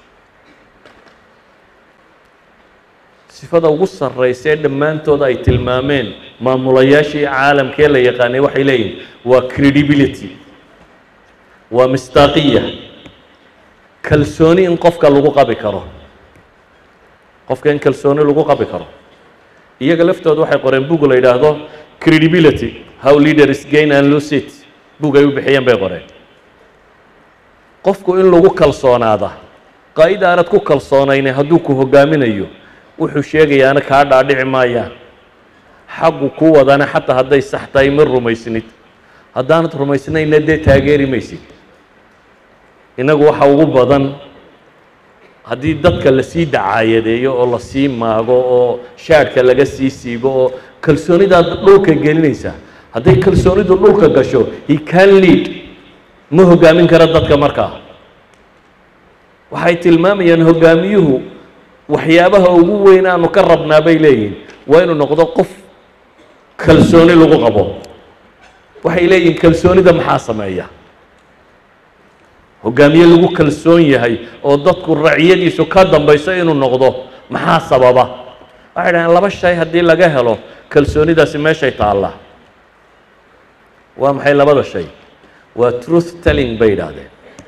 sifada ugu sarraysa ee dhammaantooda ay tilmaameen maamulayaashii caalamkee la yaqaanay waxay leeyihin waa credibility waa mistaaqiya kalsooni in qofka lagu qabi karo qofka in kalsooni lagu qabi karo iyaga laftooda waxay qoreen bug la yidhaahdo credibility how leaders gain and lose it bug ay u bixiyeen bay qoreen qofku in lagu kalsoonaada qaa'id aanad ku kalsoonayne hadduu ku hogaaminayo wuxuu sheegayaana kaa dhaadhici maayaan xaggu ku wadana xataa hadday sax tahay ma rumaysnid haddaanad rumaysnayna dee taageeri maysid innagu waxa ugu badan haddii dadka lasii dacaayadeeyo oo lasii maago oo shaadhka laga sii siibo oo kalsoonidaad dhulka gelinaysaa hadday kalsoonidu dhulka gasho he can lead ma hogaamin kara dadka markaa waxay tilmaamayaan hogaamiyuhu waxyaabaha ugu weyn aanu ka rabnaa bay leeyihin waa inuu noqdo qof kalsooni lagu qabo waxay leeyihin kalsoonida maxaa sameeya hogaamiye lagu kalsoon yahay oo dadku raciyadiisu ka dambayso inuu noqdo maxaa sababa waxay dhahdeen laba shay haddii laga helo kalsoonidaasi meeshay taallaa waa maxay labada shay waa truth telling bay yidhaahdeen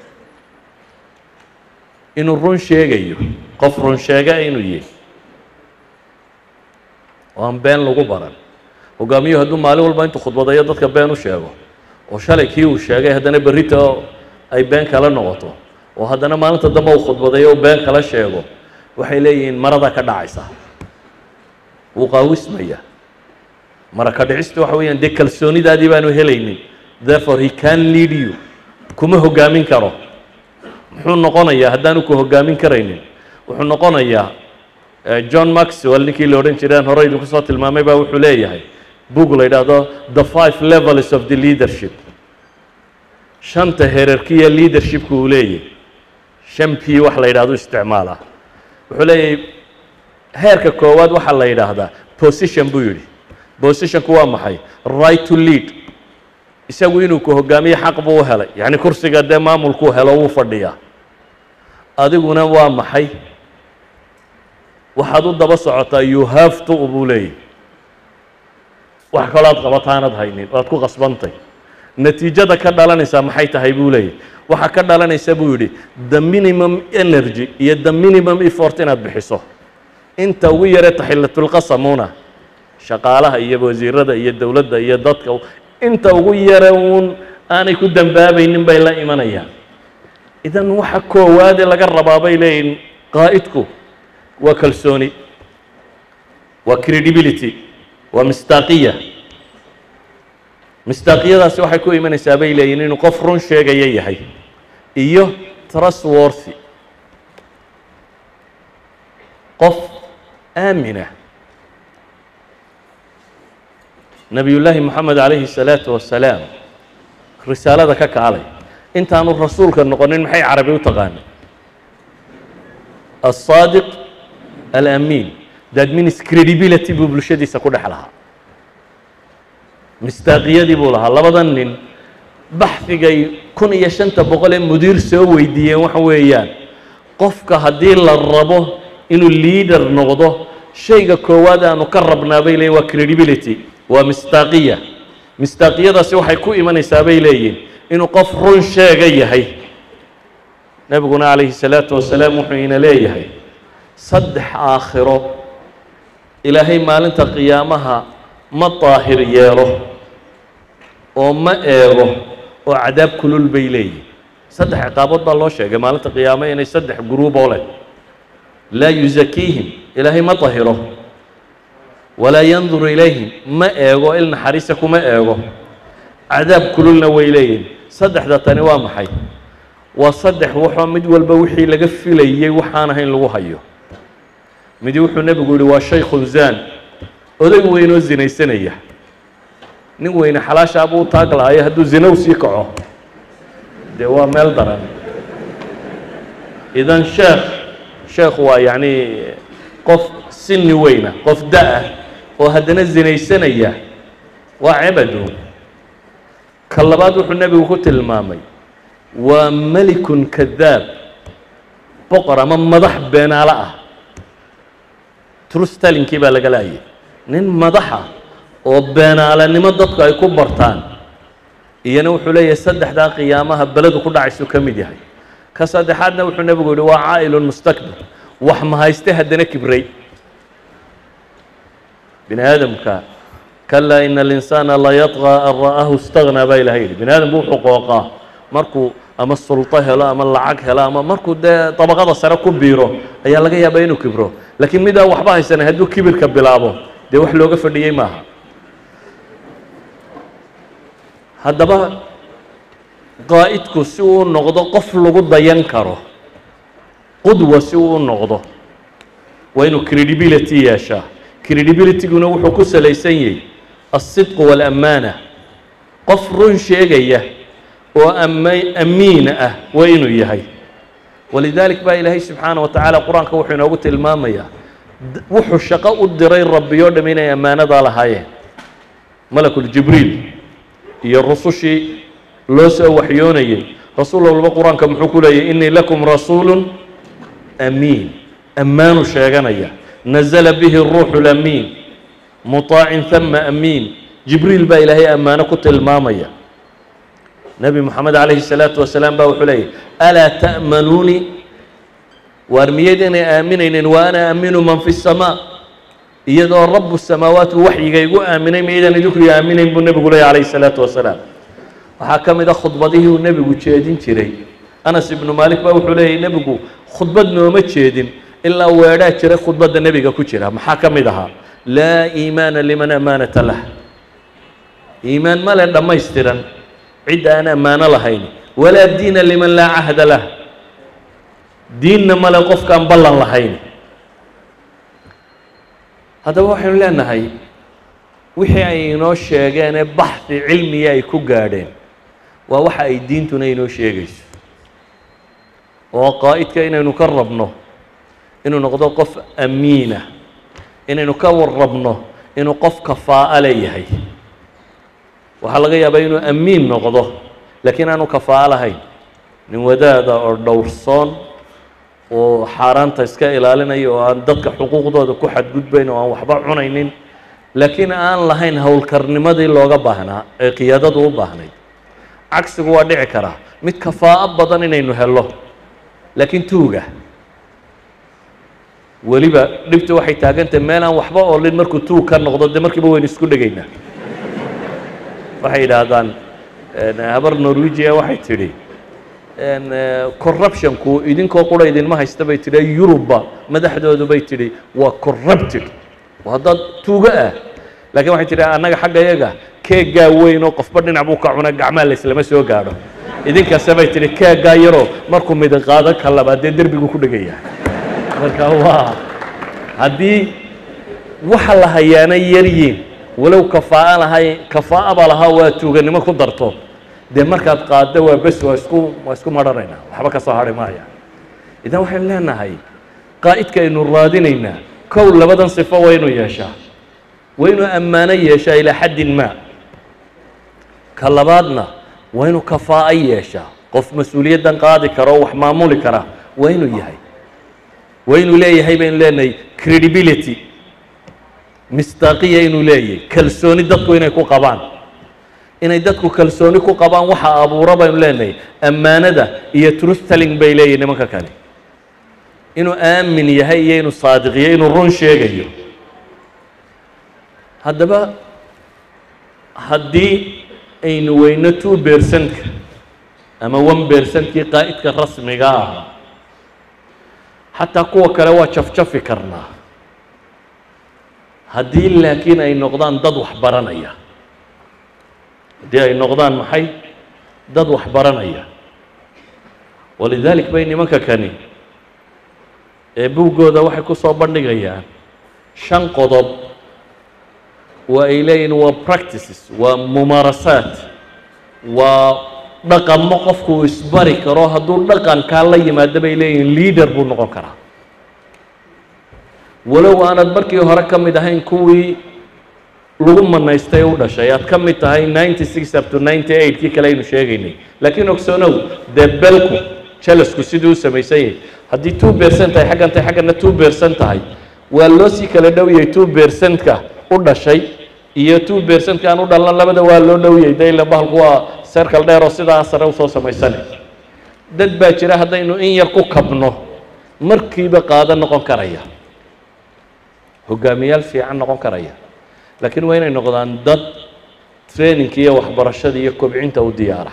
inuu run sheegayo qof run sheega inuu yihi oo aan been lagu baran hogaamiyuhu hadduu maalin walba intuu khudbadayo dadka been u sheego oo shalay kii uu sheegay haddana berrita ay been kala noqoto oo haddana maalinta dambe uu khudbadayo uu been kala sheego waxay leeyihiin marada ka dhacaysa wuu qaawismaya mara ka dhicistu waxa weeyaan dee kalsoonidaadii baanu helaynin therefore he can lead you kuma hogaamin karo muxuu noqonayaa haddaanu ku hogaamin karaynin wuxuu noqonayaa john maxwell ninkii la odhan jireen hore idinku soo tilmaamay baa wuxuu leeyahay book la yidhaahdo the five levels of the leadership shanta herarkiya leadershipka uu leeyahy shan p wax la yidhahdo isticmaala wuxuu leeyahay heerka koowaad waxaa la yidhaahdaa position buu yidhi positionku waa maxay right to lead isagu inuu ku hogaamiye xaq buu u helay yacni kursiga dee maamulkuu helo wuu fadhiyaa adiguna waa maxay waxaad u daba socotaa you have to buu leeyahy wax kaloo aad qabataanad haynin waad ku qasbantay natiijada ka dhalanaysaa maxay tahay buu leeyahy waxaa ka dhalanaysa buu yidhi the minimum energy iyo the minimum effort inaad bixiso inta ugu yaree taxillatulqasamuna shaqaalaha iyo wasiirada iyo dowladda iyo dadka inta ugu yare uun aanay ku dambaabaynin bay la imanayaan idan waxa koowaade laga rabaa bay leeyihin qaa'idku waa kalsooni waa credibility waa mistaaqiya mistaaqiyadaasi waxay ku imanaysaa bay leeyihin inuu qof run sheegaya yahay iyo trustworthy qof aamina nebiyullaahi moxamed calayhi الsalaatu wasalaam risaalada ka kaalay intaanu rasuulka noqonin maxay carabi u taqaanay aلصaadiq alamiin that means credibility buu bulshadiisa ku dhex lahaa mistaaqiyadii buu lahaa labadan nin baxdigay kun iyo shanta boqol ee mudiir soo weydiiyeen waxa weeyaan qofka haddii la rabo inuu leader noqdo shayga koowaad aanu ka rabnaa bay leeyihin waa credibility waa mistaaqiya mistaaqiyadaasi waxay ku imanaysaa bay leeyihin inuu qof run sheega yahay nebiguna calayhi salaatu wasalaam wuxuu ina leeyahay saddex aakhiro ilaahay maalinta qiyaamaha ma daahir yeelo oo ma eego oo cadaab kulul bay leeyihin saddex ciqaabood baa loo sheegay maalinta qiyaamo inay saddex guruuboo leh laa yusakiihim ilaahay ma dahiro walaa yanduru ilayhim ma eego il naxariisa kuma eego cadaab kululna way leeyihin saddexda tani waa maxay waa saddex waxoo mid walba wixii laga filayey waxaan ahayn lagu hayo midi wuxuu nebigu yihi waa shaykhun zaan oday weynoo zinaysanaya nin weyne xalaashaabuu u taag lahayo hadduu zinow sii kaco dee waa meel daran idan sheekh sheekh waa yacni qof sini weyna qof da-ah oo haddana zinaysanaya waa cebadu ka labaad wuxuu nebigu ku tilmaamay waa melikun kadaab boqor ama madax beenaalo ah trustalinkii baa laga laayay nin madaxa oo beenaalanimo dadku ay ku bartaan iyana wuxuu leeyahay saddexdaa qiyaamaha beledu ku dhacaysuu ka mid yahay ka saddexaadna wuxuu nebigu yihi waa caa'ilun mustakbir wax mahayste haddana kibray bini aadamka kalaa ina alinsaana layadqaa an ra'ahu istagnaa baa ilahay yidhi bini aadamku wuxuu qooqaa markuu ama sulto helo ama lacag helo ama markuu dee dabaqada sare ku biiro ayaa laga yaabaa inuu kibro laakiin midaan waxba haysanay hadduu kibirka bilaabo dee wax looga fadhiyey maaha haddaba qaa'idku si uu noqdo qof lagu dayan karo qudwa si uu u noqdo waa inuu credibility yeeshaa credibilityguna wuxuu ku salaysan yahay alsidqu waalaamaana qof run sheegaya oo ama amiin ah waa inuu yahay walidalik baa ilaahay subxaana wa tacaala qur-aanka wuxuu inoogu tilmaamayaa wuxuu shaqo u diray rabbiyo dham inay ammaanadaa lahaayeen malakuljibriil iyo rusushii loo soo waxyoonayay rasuul walba qur-aanka muxuu ku leeyahy inii lakum rasuulu amiin ammaanu sheeganaya nazla bihi ruuxu lamiin muطaacin hama amiin jibriil baa ilaahay ammaano ku tilmaamaya nebi moxamed calayhi الsalaatu wasalaam baa wuxuu leeyahy alaa ta'manuunii waar miyayd inay aaminaynin wa ana aaminu man fi الsamaa iyadoo rabu samaawaatku waxyiga igu aaminay miyaydaan idinku i aaminayn buu nebigu leeyahy calayhi الsalaatu wasalaam waxaa ka mid a khudbadihii uu nebigu jeedin jiray anas ibnu maalik baa wuxuu leeyahy nebigu khudbad nooma jeedin ilaa weedhaa jiray khudbadda nebiga ku jira maxaa ka mid ahaa laa iimaana liman amaanata lah iimaan male dhammaystiran cidda aan ammaano lahayn walaa diina liman laa cahda lah diinna male qofkaan ballan lahayn haddaba waxaynu leenahay wixii ay inoo sheegeenee baxdi cilmiya ay ku gaadheen waa waxa ay diintuna inoo sheegayso oo qaa'idka inaynu ka rabno inuu noqdo qof amiinah inaynu ka warrabno inuu qof kafaa'a leeyahay waxaa laga yaabaa inuu amiin noqdo laakiin aanu kafaa'a lahayn nin wadaada oo dhowrsoon oo xaaraanta iska ilaalinaya oo aan dadka xuquuqdooda ku xadgudbayn oo aan waxba cunaynin laakiin aan lahayn howlkarnimadii looga baahnaa ee qiyaadadu u baahnayd cagsigu waa dhici karaa mid kafaa'o badan inaynu helo laakiin tuuga weliba dhibta waxay taagantahay meel aan waxba oolin markuu tuug ka noqdo dee markiiba waynu isku dhegaynaa waxay yidhaahdaan habar norwegia waxay tidhi corruptionku idinkoo qura idinma haysta bay tidhi yurubba madaxdoodu bay tidhi waa corrupted waa dad tuugo ah laakiin waxay tidhi annaga xagga yaga keeggaa weyn oo qofba dhinac buu ka cuna gacmaa layslama soo gaadho idinkase bay tidhi keeggaa yaroo markuu midin qaado ka labaad dee derbigu ku dhegaya marka waa haddii waxa la hayaana yaryiin walow kafaa'a lahay kafaa'aba lahaa waa tuuganimo ku darto dee markaad qaaddo waa bes waa isku waa isku marhanaynaa waxba ka soo hadhi maaya idan waxaynu leenahay qaa'idka aynu raadinaynaa kow labadan sifo waa inuu yeeshaa waa inuu ammaano yeeshaa ilaa xaddin maa ka labaadna waa inuu kafaa'o yeeshaa qof mas-uuliyaddan qaadi kara oo wax maamuli kara waa inuu yahay waa inuu leeyahay baynu leenahay credibility mistaaqiya inuu leeyahay kalsooni dadku inay ku qabaan inay dadku kalsooni ku qabaan waxa abuura baynu leenahay ammaanada iyo truthtelling bay leeyihin nimanka kale inuu aamin yahay iyo inuu saadiqiyo inuu run sheegayo haddaba haddii aynu weyno two bercentka ama one bercentkii qaa'idka rasmiga ah xataa kuwa kale waa jafjafi karnaa haddii laakiin ay noqdaan dad wax baranaya haddii ay noqdaan maxay dad wax baranaya walidalik bay nimanka kani ee buuggooda waxay ku soo bandhigayaan shan qodob waa ay leeyihin waa practices waa mumaarasaat waa dhaqamo qofku uu isbari karo hadduu dhaqankaa la yimaado bay leeyihin leader buu noqon karaa walow aanad markii hore ka mid ahayn kuwii lagu manaystay u dhashay aad ka mid tahay ninety six up to ninety eight kii kale aynu sheegaynay laakiin ogsoonow dee belku jalasku siduu u samaysan yahay haddii two bercent tahay xaggan tahay xaggana two bercent tahay waa loo sii kala dhowyay two percentka u dhashay iyo two percentka aan u dhalna labada waa loo dhowyay de ila bahalku waa circle dheer oo sidaa sare usoo samaysane dad baa jira haddaynu in yar ku kabno markiiba qaado noqon karaya hogaamiyaal fiican noqon karaya laakiin waa inay noqdaan dad trainingka iyo waxbarashada iyo kobcinta u diyaara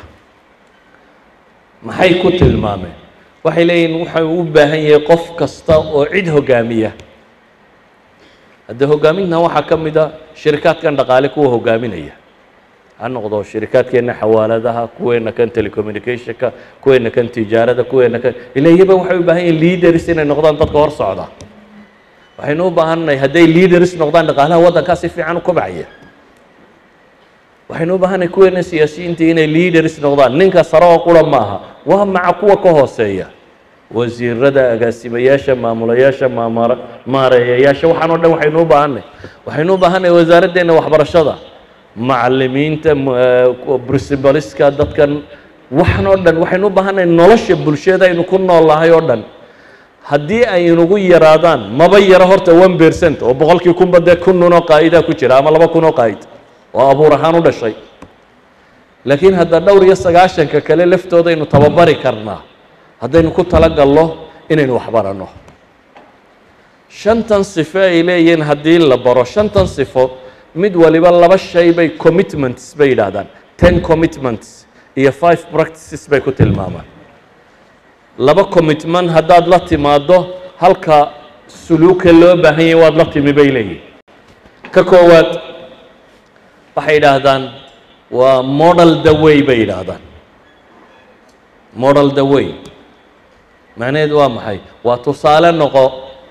maxay ku tilmaameen waxay leeyihin waxay u baahan yahay qof kasta oo cid hogaamiya haddee hogaamintan waxaa ka mid a shirikaadkan dhaqaale kuwa hogaaminaya ha noqdo shirikaadkeenna xawaaladaha kuweena kan telecommunicationka kuweena kan tijaarada kuweena kan ila iyaba waxay u baahan yihin leaders inay noqdaan dadka hor socda waxaynu u baahannahay hadday leaders noqdaan dhaqaalaha waddankaa si fiican u kobcaya waxaynu u baahannahay kuweena siyaasiyiinta inay leaders noqdaan ninka sare oo qura maaha waa maca kuwa ka hooseeya wasiirada agaasimayaasha maamulayaasha maamara maareeyayaasha waxaan o dhan waxaynu u baahannahay waxaynu u baahannahay wasaaraddeena waxbarashada macalimiinta principaliska dadkan waxan oo dhan waxaynu u baahannahay nolosha bulshada aynu ku nool nahay oo dhan haddii ay inugu yaraadaan maba yaro horta one percent oo boqolkii kunba dee kun nun oo qaa'idaa ku jira ama laba kun oo qaa'id oo abuur ahaan u dhashay laakiin hadda dhowr iyo sagaashanka kale laftoodaaynu tababari karnaa haddaynu ku talagalno inaynu waxbaranno shantan sifo ay leeyihiin haddii la baro shantan sifo mid waliba laba shay bay commitments bay yidhaahdaan ten commitments iyo five practices bay ku tilmaamaan laba commitment haddaad la timaaddo halka suluuka loo baahan yahay waad la timi bay leeyihin ka koowaad waxay yidhaahdaan waa model the way bay yidhaahdaan model the way macnaheedu waa maxay waa tusaale noqo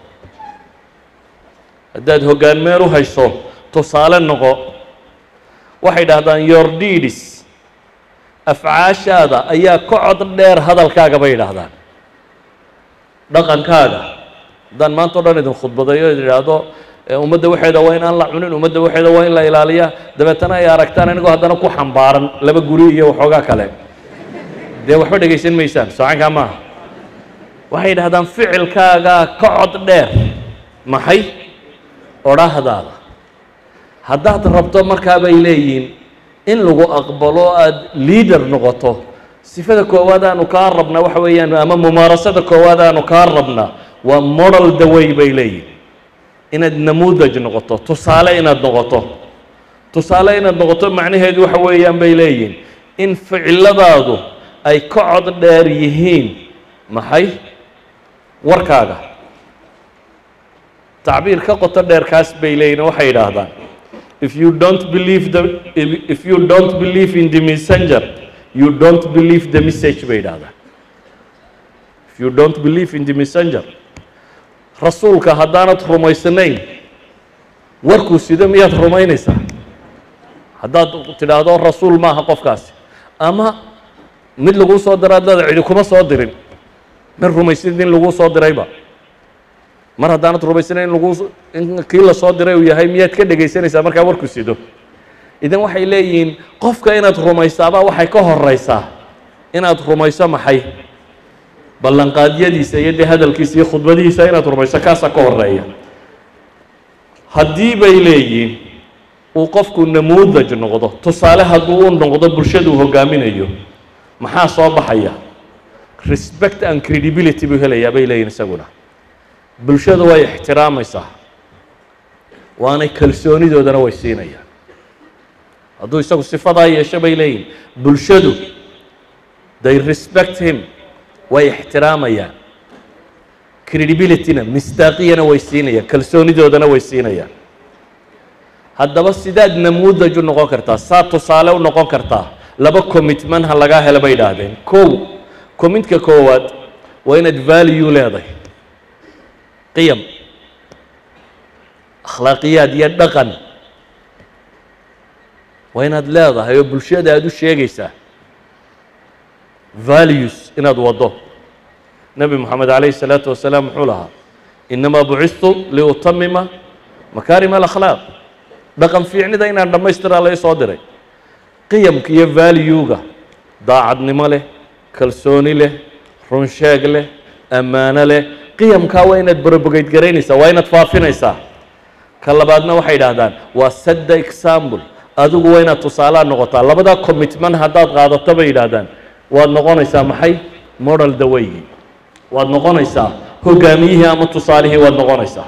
haddaad hoggaan meel u hayso tusaale noqo waxay dhahdaan your deeds afcaashaada ayaa ka cod dheer hadalkaaga bay yidhaahdaan dhaqankaaga haddaan maanta o dhan idin khudbadayo id idhaahdo ummadda waxeeda waa in aan la cunin ummadda waxeeda waa in la ilaaliya dabeetana ay aragtaan anigoo haddana ku xambaaran laba guri iyo waxoogaa kale dee waxba dhegaysan maysaan soocankaa maaha waxay yidhahdaan ficilkaagaa ka cod dheer maxay odhaahdaada haddaad rabto markaa bay leeyihiin in lagu aqbalo aada leader noqoto sifada koowaad aanu kaa rabnaa waxa weeyaan ama mumaarasada koowaad aanu kaa rabnaa waa model the way bay leeyihin inaad namuudaj noqoto tusaale inaad noqoto tusaale inaad noqoto macnaheedu waxa weeyaan bay leeyihin in ficiladaadu ay ka cod dheer yihiin maxay warkaaga tacbiir ka qoto dheer kaas bay leeyihin waxay yidhaahdaan if you don't believe the if you don't believe in the messenger you don't believe the message bay yidhahdaan if you don't believe in the messenger rasuulka haddaanad rumaysnayn warkuu sido miyaad rumaynaysaa haddaad tidhaahdo rasuul maaha qofkaasi ama mid laguu soo diro ad leeda cidi kuma soo dirin min rumaysid in laguu soo dirayba mar haddaanad rumaysnayn in laguu in kii la soo diray uu yahay miyaad ka dhegaysanaysaa markaa warkuu sido idan waxay leeyihiin qofka inaad rumaysaabaa waxay ka horeysaa inaad rumayso maxay ballanqaadyadiisa iyo dee hadalkiisa iyo khudbadihiisa inaad rumayso kaasaa ka horeeya haddii bay leeyihiin uu qofku namuudaj noqdo tusaale hadduu u noqdo bulshaduu hogaaminayo maxaa soo baxaya respect and credibility buu helayaa bay leeyihin isaguna bulshadu way ixtiraamaysaa waanay kalsoonidoodana way siinayaan hadduu isagu sifadaa yeesho bay leeyihin bulshadu they respect him way ixtiraamayaan credibilityna mistaaqiyana way siinayaan kalsoonidoodana way siinayaan haddaba sidaad namuudaj u noqon kartaa saa tusaale u noqon kartaa laba commitment ha lagaa helo bay idhaahdeen kow commitka koowaad waa inaad value leedahay qiyam akhlaaqiyaad iyo dhaqan waa inaad leedahay oo bulshada aada u sheegaysaa values inaad waddo nebi moxamed calayhi الsalaatu wasalaam muxuu lahaa inamaa bucistu liutamima makaarim alakhlaaq dhaqan fiicnida inaan dhammaystiraa lai soo diray qiyamka iyo valuega daacadnimo leh kalsooni leh runsheeg leh ammaano leh qiyamkaa waa inaad borobogeyd garaynaysaa waa inaad faafinaysaa ka labaadna waxay idhaahdaan waa sadda example adigu waa inaad tusaalaha noqotaa labadaa commitment haddaad qaadato bay yidhaahdaan waad noqonaysaa maxay model dawaygii waad noqonaysaa hogaamiyihii ama tusaalihii waad noqonaysaa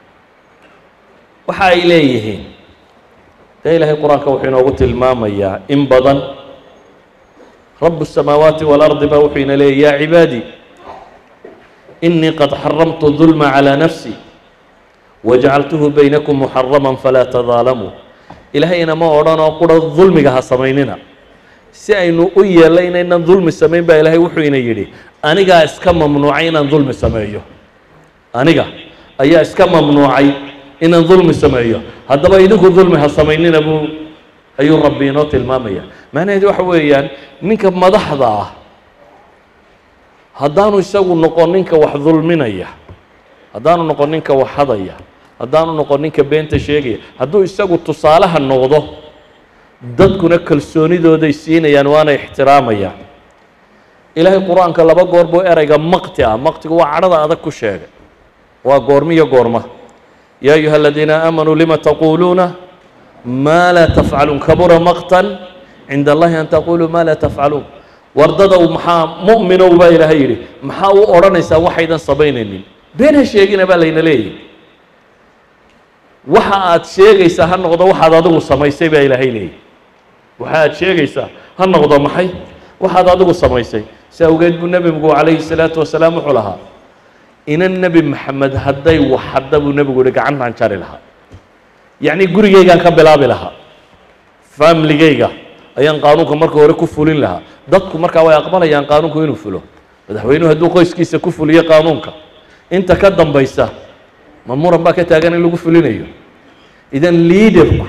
waxa ay leeyihiin dee ilaahay qur-aanka wuxuu inoogu tilmaamayaa in badan rabu الsamaawaati wاlardi baa wuxuu ina leeyay ya cibaadii inii qad xaramtu dulma calىa nafsi wajacaltuhu baynakum muxarama falaa tadaalamuu ilaahayna ma odhanoo qura dulmiga ha samaynina si aynu u yeello inaynan dulmi samayn baa ilaahay wuxuu ina yidhi anigaa iska mamnuucay inaan dulmi sameeyo aniga ayaa iska mamnuucay inaan dulmi sameeyo haddaba idinku dulmi ha samaynina buu ayuu rabbi inoo tilmaamaya macnaheedu waxa weeyaan ninka madaxda ah haddaanu isagu noqon ninka wax dulminaya haddaanu noqon ninka wax hadaya haddaanu noqon ninka beenta sheegaya hadduu isagu tusaalaha noqdo dadkuna kalsoonidooday siinayaan waana ixtiraamayaan ilaahay qur-aanka laba goor buu ereyga maqti ah maqtigu waa cadhada adag ku sheegay waa goormiyo goorma yaa ayuha aladiina aamanuu lima taquuluuna maa laa tafcaluun kabura maqtan cinda allahi an taquluu maa laa tafcaluun wardadow maxaa mu'minow baa ilaahay yidhi maxaa u odhanaysaan waxaydan samaynaynin been ha sheegina baa layna leeyahy waxa aad sheegaysaa ha noqdo waxaad adigu samaysay baa ilaahay leeyahy waxa aad sheegaysaa ha noqdo maxay waxaad adigu samaysay si awgeed buu nebigu calayhi salaatu wasalaam wuxuu lahaa inan nebi maxamed hadday wax hadda buu nebigu yihi gacantaan jari lahaa yacni gurigaygaan ka bilaabi lahaa faamiligayga ayaan qaanuunka marka hore ku fulin lahaa dadku markaa way aqbalayaan qaanuunku inuu fulo madaxweynuhu hadduu qoyskiisa ku fuliyo qaanuunka inta ka dambaysa ma muran baa ka taagan in lagu fulinayo idan liaderku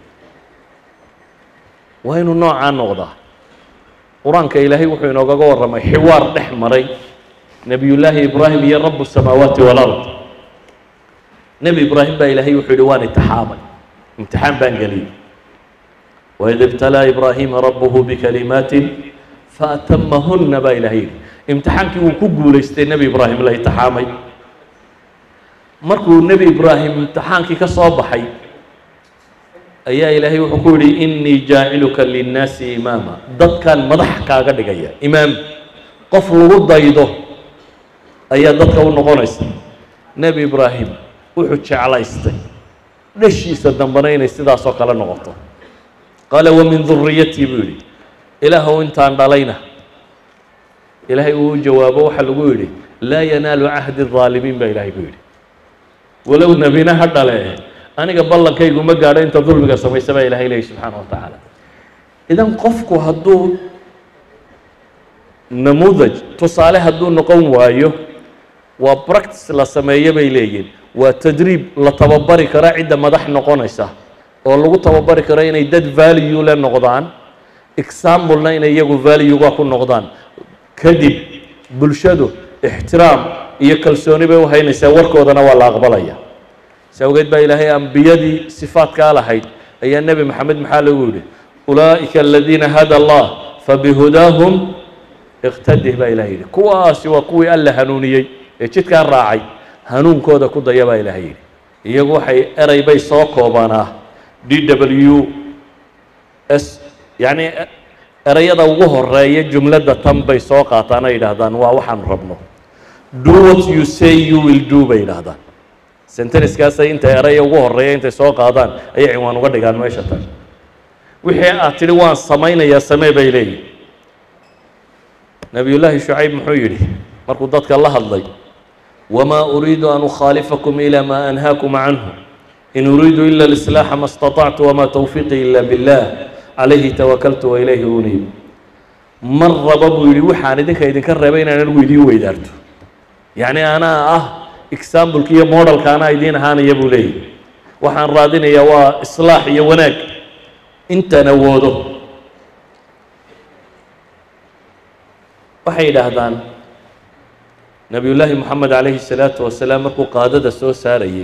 waa inuu noocaa noqdaa qur-aanka ilaahay wuxuu inoogaga warramay xiwaar dhex maray nebiyullaahi ibraahim iyo rabu الsamaawaati wاlard nebi ibraahim baa ilaahay wuxuu yihi waan imtixaamay imtixaan baan geliyey waid ibtalaa ibraahiima rabuhu bikalimaatin faatamahuna baa ilahay yidhi imtixaankii wuu ku guulaystay nebi ibraahim la imtixaamay markuu nebi ibraahim imtixaankii ka soo baxay ayaa ilaahay wuxuu ku yidhi inii jaaciluka linnaasi imaama dadkan madax kaaga dhigaya imaam qof lagu daydo ayaa dadka u noqonaysa nebi ibraahim wuxuu jeclaystay dhashiisa dambena inay sidaasoo kale noqoto qaala wamin duriyatii buu yidhi ilaahow intaan dhalayna ilaahay uu jawaabo waxaa lagu yidhi laa yanaalu cahdi الظaalimiin baa ilaahay ku yidhi walow nebina ha dhale aniga ballankaygu ma gaadho inta dulmiga samaysa baa ilahay leeyahy subxaana wa tacaala idan qofku hadduu namuudaj tusaale hadduu noqon waayo waa practice la sameeyo bay leeyihin waa tadriib la tababari kara cidda madax noqonaysa oo lagu tababari karo inay dad value le noqdaan examplena inay iyagu valuega ku noqdaan kadib bulshadu ixtiraam iyo kalsooni bay u haynaysaa warkoodana waa la aqbalaya si awgeed baa ilaahay ambiyadii sifaadkaa lahayd ayaa nebi maxamed maxaa lagu yidhi ulaa'ika aladiina hada allah fabihudaahum iqtadih baa ilahay yidhi kuwaasi waa kuwii alla hanuuniyey ee jidkaa raacay hanuunkooda ku daya baa ilahay yidhi iyagu waxay erey bay soo koobanaa d w s yacni ereyada ugu horeeya jumladda tan bay soo qaataan ay yidhaahdaan waa waxaanu rabno do what you say you will do bay yidhaahdaan senteniskaasay inta eraya ugu horeeya intay soo qaadaan ayay cinwaan uga dhigaan meesha tan wixii aad tidhi waan samaynayaa samee bay leeyihin nebiyullaahi shucayb muxuu yidhi markuu dadka la hadlay wamaa uriidu an ukhaalifakum ilaa maa anhaakum canhu in uriidu ila alislaaxa ma اstaطactu wamaa towfiiqii ila billah calayhi tawakaltu wailayhi uniib mar raba buu yidhi waxaan idinka idinka reebay inaan anigu idiin weydaarto yacni anaa ah exambleka iyo modelka anaa idiin ahaanaya buu leeyahy waxaan raadinayaa waa islaax iyo wanaag intaan awoodo waxay yidhaahdaan nebiyullaahi moxamed calayhi الsalaatu wasalaam markuu qaadada soo saarayey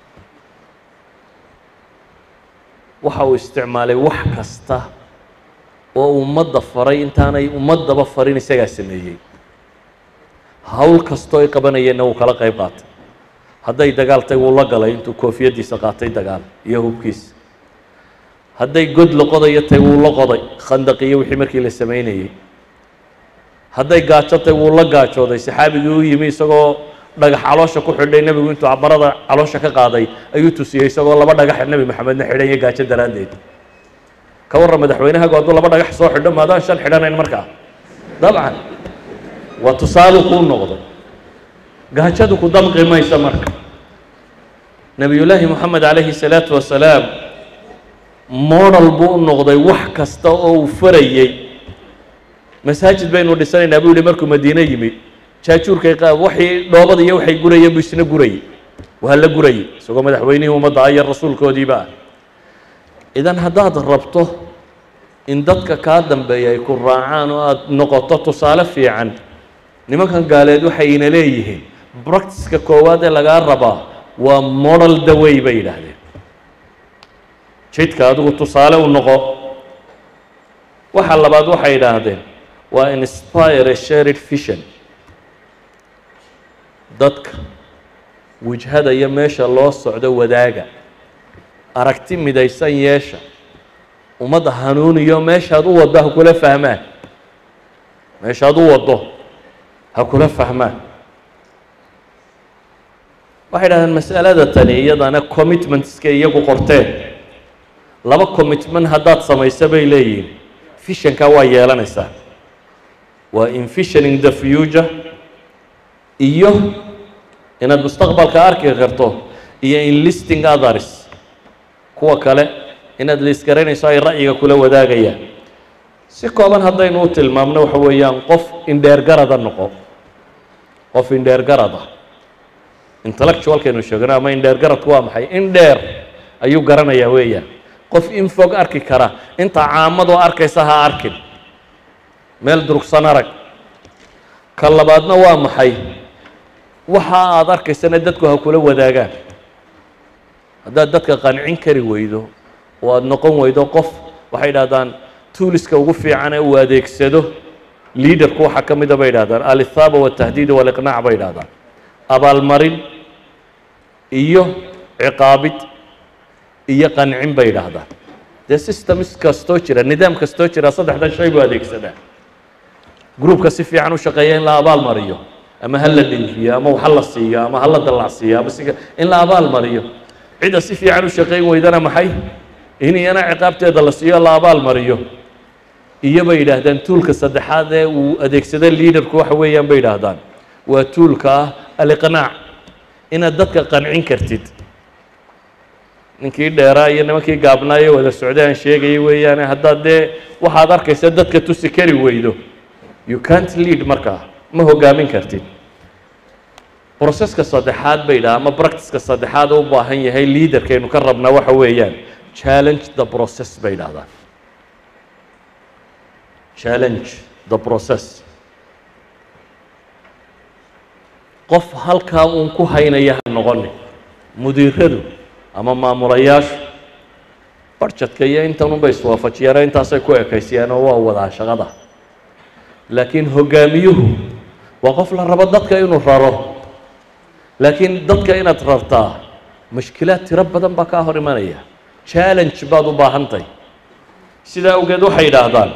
waxa uu isticmaalay wax kasta oo ummadda faray intaanay ummaddaba farin isagaa sameeyey hawl kastoo ay qabanayeenna wuu kala qayb qaatay hadday dagaal tay wuu la galay intuu koofiyaddiisa qaatay dagaal iyo hubkiisa hadday god la qodayo tay wuu la qoday khandaq iyo wixii markii la samaynayey hadday gaajo tay wuu la gaajooday saxaabigii u yimi isagoo dhagax caloosha ku xidhay nebigu intuu cabarada caloosha ka qaaday ayuu tusiyey isagoo laba dhagaxa nebi maxamedna xidhan iyo gaajo daraaddeed ka warran madaxweynahagu hadduu laba dhagax soo xidho maadaan shan xidhanayn markaa dabcan waa tusaalu kuu noqday gaajadu ku damqi maysa marka nebiyullaahi moxamed calayhi salaatu wasalaam modal buu u noqday wax kasta oo uu farayey masaajid baynu dhisanaynaa buu yihi markuu madiine yimi jaajuurkay waxii dhoobada iyo waxay gurayeen buu isna gurayey waa la gurayey isagoo madaxweynihii ummadda ah iyo rasuulkoodiiba ah idan haddaad rabto in dadka kaa dambeeya ay ku raacaan oo aada noqoto tusaale fiican nimankan gaaleed waxay ina leeyihiin bractiska koowaad ee lagaa rabaa waa modal dawey bay yidhaahdeen jidka adigu tusaale u noqo waxa labaad waxay yidhaahdeen waa inspire a shared vision dadka wijhada iyo meesha loo socdo wadaaga aragti midaysan yeesha ummadda hanuuniyo meeshaad u waddo ha kula fahmaan meeshaad u waddo ha kula fahmaan waxay dhahdeen mas'alada tani iyadana commitmentska iyagu qorteen laba commitment haddaad samayso bay leeyihiin fishanka waa yeelanaysaa waa envisioning the future iyo inaad mustaqbalka arki karto iyo enlisting others kuwa kale inaad liisgaraynayso ay ra'yiga kula wadaagayaan si kooban haddaynu u tilmaamno waxa weeyaan qof indheergarada noqo qof indheergarada intellectualkaynu sheegno ama indheergaradku waa maxay in dheer ayuu garanayaa weeyaan qof in fog arki kara inta caamadoo arkaysa ha arkin meel durugsan arag ka labaadna waa maxay waxa aada arkaysana dadku ha kula wadaagaan haddaad dadka qancin kari weydo oo aada noqon weydo qof waxay idhahdaan tuuliska ugu fiican ee uu adeegsado liaderku waxaa ka mida bay idhahdaan alithaaba waltahdiid waliqnaac bay idhahdaan abaalmarin iyo ciqaabid iyo qancin bay idhaahdaan dee systems kastoo jira nidaam kastoo jira saddexdan shay buu adeegsadaa groupka si fiican u shaqeeya in la abaal mariyo ama ha la dhinfiyo ama wax ha la siiyo ama ha la dallacsiiyo ama si in la abaal mariyo cidda si fiican u shaqayn weydana maxay in iyana ciqaabteeda la siiyo la abaal mariyo iyo bay yidhaahdaan tuulka saddexaad ee uu adeegsada liaderku waxa weeyaan bay yidhaahdaan waa tuulka ah aliqnaac inaad dadka qancin kartid ninkii dheeraa iyo nimankii gaabnaayo wada socday aan sheegayay weeyaane haddaad dee waxaad arkaysa dadka tusi kari weydo you can't lead markaa ma hogaamin kartid broseska saddexaad bay yidhaha ama practiceka saddexaad u baahan yahay leaderkaynu ka rabnaa waxa weeyaan challenge the process bay yidhahdaan challenge the process qof halkaa uun ku haynaya ha noqoni mudiiradu ama maamulayaashu barjadka iyo intanunbay iswaafajiyaan intaasay ku ekaysiyaan oo waa wadaa shaqada laakiin hogaamiyuhu waa qof la rabo dadka inuu raro laakiin dadka inaad rartaa mashkilaad tiro badan baa kaa hor imanaya challenge baad u baahantahy sidaa awgeed waxay yidhaahdaan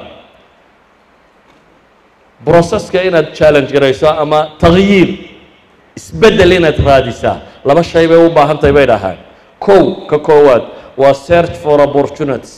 broseska inaad challenge garayso ama takyiir isbeddel inaad raadisaa laba shay bay u baahan tahay bay dhahaan kow ka koowaad waa search for opportunities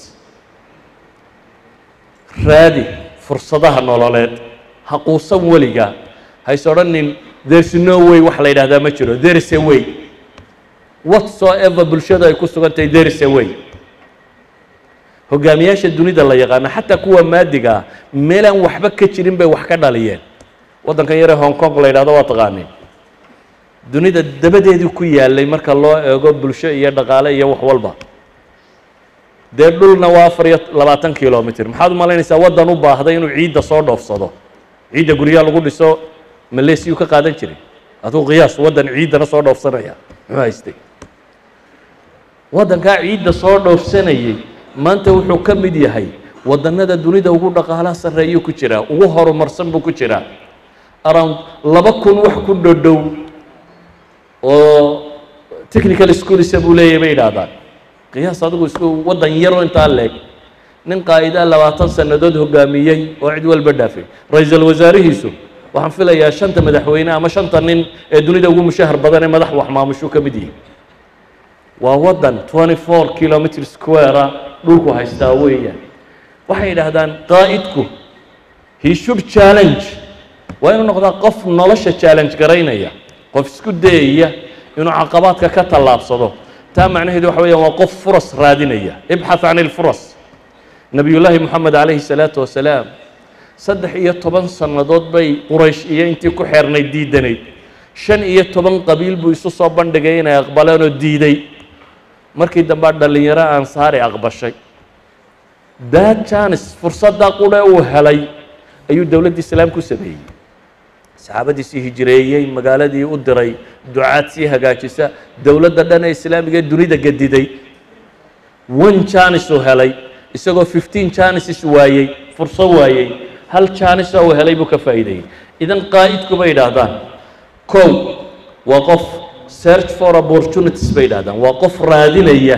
raadi fursadaha nololeed ha quusan weliga hays odhanin there's no way wax la yidhahdaa ma jiro there is a way whatsoever bulshadu ay ku sugan tahay there is a way hogaamiyaasha dunida la yaqaano xataa kuwa maadiga ah meelaan waxba ka jirin bay wax ka dhaliyeen waddankan yaree hong kong la yidhahdo waa taqaaniin dunida dabadeedii ku yaalay marka loo eego bulsho iyo dhaqaale iyo wax walba dee dhulna waa afar iyo labaatan kilomitr maxaad u malaynaysaa waddan u baahday inuu ciidda soo dhoofsado ciidda guryaha lagu dhiso maleesiyuu ka qaadan jiray aduu qiyaas waddan ciiddana soo dhoofsanaya muxuu haystay waddankaa ciidda soo dhoofsanayay maanta wuxuu ka mid yahay waddannada dunida ugu dhaqaalaha sarreeyuu ku jiraa ugu horumarsan buu ku jiraa around laba kun wax ku dhodhow oo technical schoolisa buu leeyahy bay yidhaahdaan qiyaas adigu isku waddan yaroo intaa leeg nin qaa'idaa labaatan sannadood hogaamiyey oo cid walba dhaafay ra-iisul wasaarihiisu waxaan filayaa shanta madaxweyne ama shanta nin ee dunida ugu mushahar badan ee madax wax maamushuu ka mid yihi waa waddan twenty four kilometer squarea dhulku haystaa weeyaan waxay yidhaahdaan qaa'idku he should challenge waa inuu noqdaa qof nolosha challenge garaynaya qof isku dayaya inuu caqabaadka ka tallaabsado taa macnaheedu waxa weeyaan waa qof furas raadinaya ibxath can ilfuras nebiyullaahi moxamed calayhi salaatu wasalaam saddex iyo toban sannadood bay quraysh iyo intii ku xeernayd diidanayd shan iyo toban qabiil buu isu soo bandhigay inay aqbaleen oo diiday markii dambea dhallinyaro ansaari aqbashay that janis fursaddaa qudhe uu helay ayuu dowladda islaam ku sameeyey saxaabadiisii hijireeyey magaaladii u diray ducaad sii hagaajisa dowladda dhan ee islaamiga ee dunida gediday one janis uu helay isagoo fifteen janises waayey furso waayey hal janisa uu helay buu ka faa'iideeyey idan qaa'idku bay yidhaahdaan kow waa qof search for opportunities bay yidhahdaan waa qof raadinaya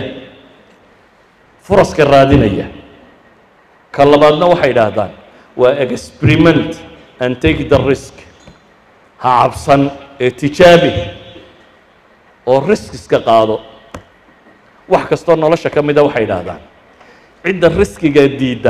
furaska raadinaya ka labaadna waxay yidhaahdaan waa experiment and take the risk ha cabsan ee tijaabi oo risk iska qaado wax kastoo nolosha ka mida waxay yidhaahdaan cidda riskiga diidda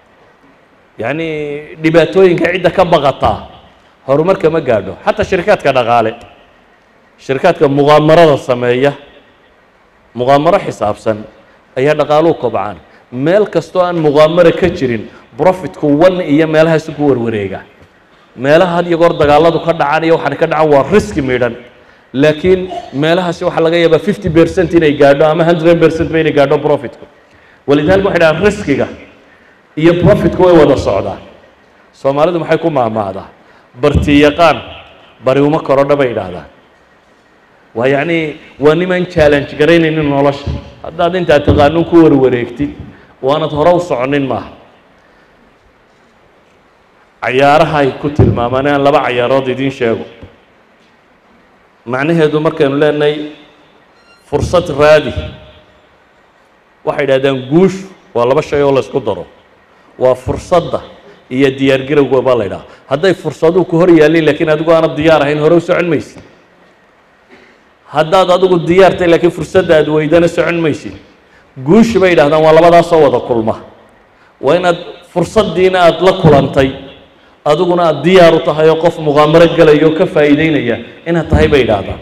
yacni dhibaatooyinka cidda ka baqataa horumarka ma gaadho xataa shirikaadka dhaqaale shirikaadka muqaamarada sameeya muqaamaro xisaabsan ayaa dhaqaaluhu kobcaan meel kastoo aan muqaamaro ka jirin profitku wan iyo meelahaasu ku warwareega meelaha had iyo goor dagaaladu ka dhacaan iyo waxaan ka dhacan waa riski midhan laakiin meelahaasi waxaa laga yaabaa fifty percent inay gaadho ama hundred percent ba inay gaadho profitku walidaalika waxay dhahaan riskiga iyo profitku way wada socdaan soomaalidu maxay ku maahmaahdaa barti yaqaan bari uma korodha bay yidhaahdaan waa yacni waa niman challenge garaynaynin nolosha haddaad intaad taqaanuun ku warwareegtid waanad hore u soconin maaha cayaaraha ay ku tilmaamaan aan laba cayaarood idiin sheego macnaheedu markaynu leenahay fursad raadi waxay idhahdaan guushu waa laba shay oo laysku daro waa fursadda iyo diyaargarowga baa la ydhaha hadday fursaduhu ku hor yaallin laakiin adigu aanad diyaar ahayn hore u socon maysid haddaad adigu diyaartay laakiin fursadda aad weydana socon maysid guushi bay yidhahdaan waa labadaasoo wada kulma waa inaad fursaddiina aada la kulantay adiguna aada diyaar u tahay oo qof muqaamaro gelaya oo ka faa'iideynaya inaad tahay bay yidhaahdaan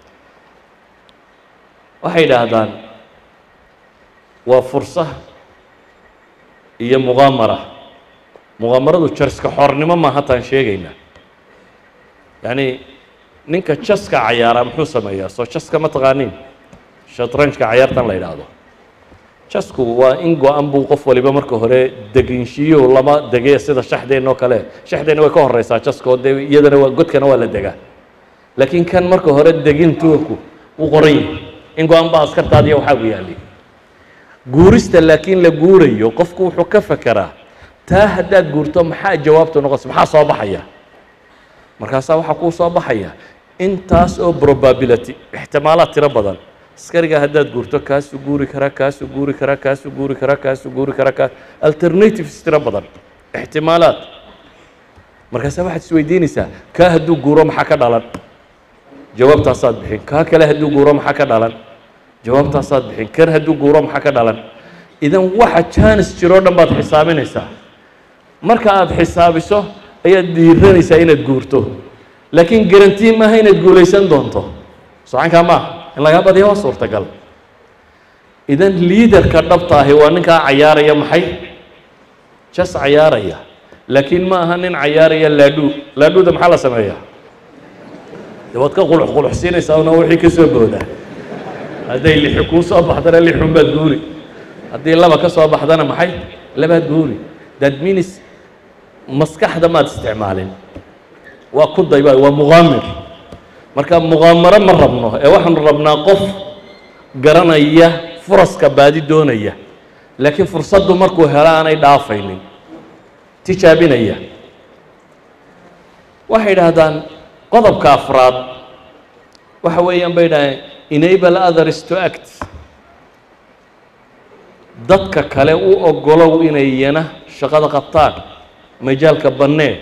waxay yidhaahdaan waa fursa iyo muqaamara muqaamaradu jarska xornimo maaha taan sheegaynaa yacni ninka jaska cayaara muxuu sameeyaa soo jaska ma taqaaniin shatranjka cayaartan la yidhaahdo jasku waa in go-an buu qof waliba marka hore deginshiyo lama dege sida shaxdeen oo kale shaxdeenna way ka horeysaa jaska oo dee iyadana waa godkana waa la degaa laakiin kan marka hore degin tuurku wuu qoran yahay in go-an baa askartaadiya waxaa gu yaali guurista laakiin la guurayo qofku wuxuu ka fekeraa taa haddaad guurto maxaa jawaabtu noqonaysa maxaa soo baxaya markaasaa waxaa kuu soo baxaya intaas oo probability ixtimaalaad tiro badan askariga haddaad guurto kaasuu guuri karaa kaasuu guuri karaa kaasuu guuri karaa kaasuu guuri karaa kaa alternatives tiro badan ixtimaalaad markaasaa waxaad isweydiinaysaa kaa hadduu guuro maxaa ka dhalan jawaabtaasaad bixin kaa kale hadduu guuro maxaa ka dhalan jawaabtaasaad bixin kan hadduu guuro maxaa ka dhalan idan waxa jaanis jiroo dhan baad xisaabinaysaa marka aada xisaabiso ayaad dhiiranaysaa inaad guurto laakiin garantii maaha inaad guulaysan doonto socankaa maaha in lagaa badiya waa suurtagal idan liidarka dhabta ahi waa ninkaa cayaaraya maxay jas cayaaraya laakiin ma aha nin cayaaraya laadhuu laadhuuda maxaa la sameeyaa de waad ka qulux quluxsiinaysaa una wixii ka soo boodaa hadday lixi kuu soo baxdana lixun baad guuri haddii laba ka soo baxdana maxay labaad guuri that means maskaxda maad isticmaalin waa ku dayba waa muqaamir marka muqaamaro ma rabno ee waxaanu rabnaa qof garanaya furaska baadi doonaya laakiin fursaddu markuu helo aanay dhaafaynin tijaabinaya waxay idhaahdaan qodobka afraad waxa weeyaan bay idhahdeen enable others to act dadka kale u ogolow inay iyana shaqada qabtaan majaalka bannee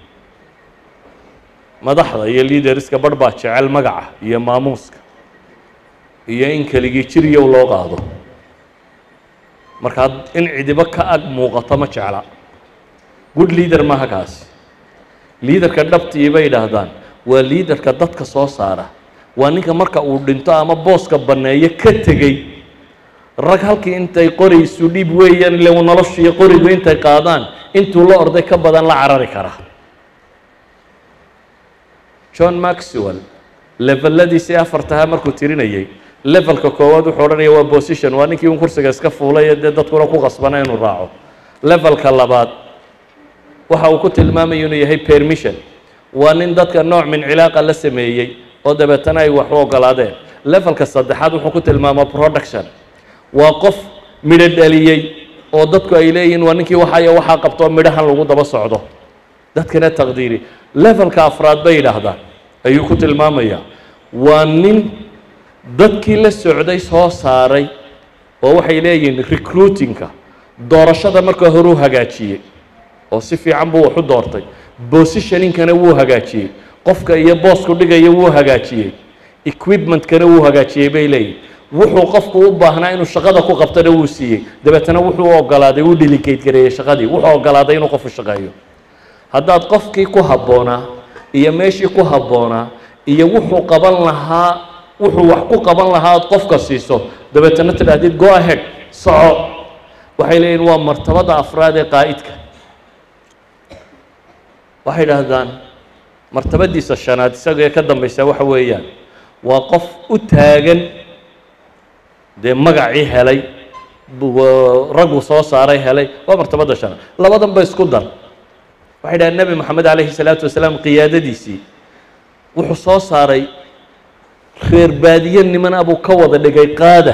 madaxda iyo liaderska barh baa jecel magaca iyo maamuuska iyo in keligii jiryow loo qaado markaa in cidibo ka ag muuqato ma jecla good leader maaha kaasi liaderka dhabtii bay idhaahdaan waa liaderka dadka soo saara waa ninka marka uu dhinto ama booska banneeyo ka tegey rag halkii intay qori isu dhiib weeyaan ile uu noloshiiyo qorigu intay qaadaan intuu la orday ka badan la carari kara john maxwell leveladiisii afartahaa markuu tirinayey levelka koowaad wuxuu odhanaya waa position waa ninkii un kursiga iska fuulay ee dee dadkuna ku qasbana inuu raaco levelka labaad waxa uu ku tilmaamaya inuu yahay permission waa nin dadka nooc min cilaaqa la sameeyey oo dabeetana ay wax u ogolaadeen levelka saddexaad wuxuu ku tilmaamaa production waa qof midho dhaliyey oo dadku ay leeyihiin waa ninkii waxayo waxaa qabtoo midhahan lagu daba socdo dadkana taqdiiri levelka afraad bay yidhaahdaan ayuu ku tilmaamayaa waa nin dadkii la socday soo saaray oo waxay leeyihiin recruitingka doorashada marka hore u hagaajiyey oo si fiican buu wax u doortay positioningkana wuu hagaajiyey qofka iyo boosku dhigaya wuu hagaajiyey equipmentkana wuu hagaajiyey bay leeyihin wuxuu qofku u baahnaa inuu shaqada ku qabtana wuu siiyey dabeetana wuxuu ogolaaday wuu delegate gareeyey shaqadii wuxuu ogolaaday inuu qofu shaqeeyo haddaad qofkii ku habboonaa iyo meeshii ku habboonaa iyo wuxuu qaban lahaa wuxuu wax ku qaban lahaa ood qofka siiso dabeetana tidhaahdid go ahead soco waxay leeyihin waa martabada afraad ee qaa'idka waxay idhaahdaan martabadiisa shanaad isaga ee ka dambaysa waxa weeyaan waa qof u taagan dee magacii helay raggu soo saaray helay waa martabada shanaad labadan ba isku dar waxay dhahaan nebi moxamed calayhi salaatu wasalaam qiyaadadiisii wuxuu soo saaray reer baadiye nimana buu ka wada dhigay qaada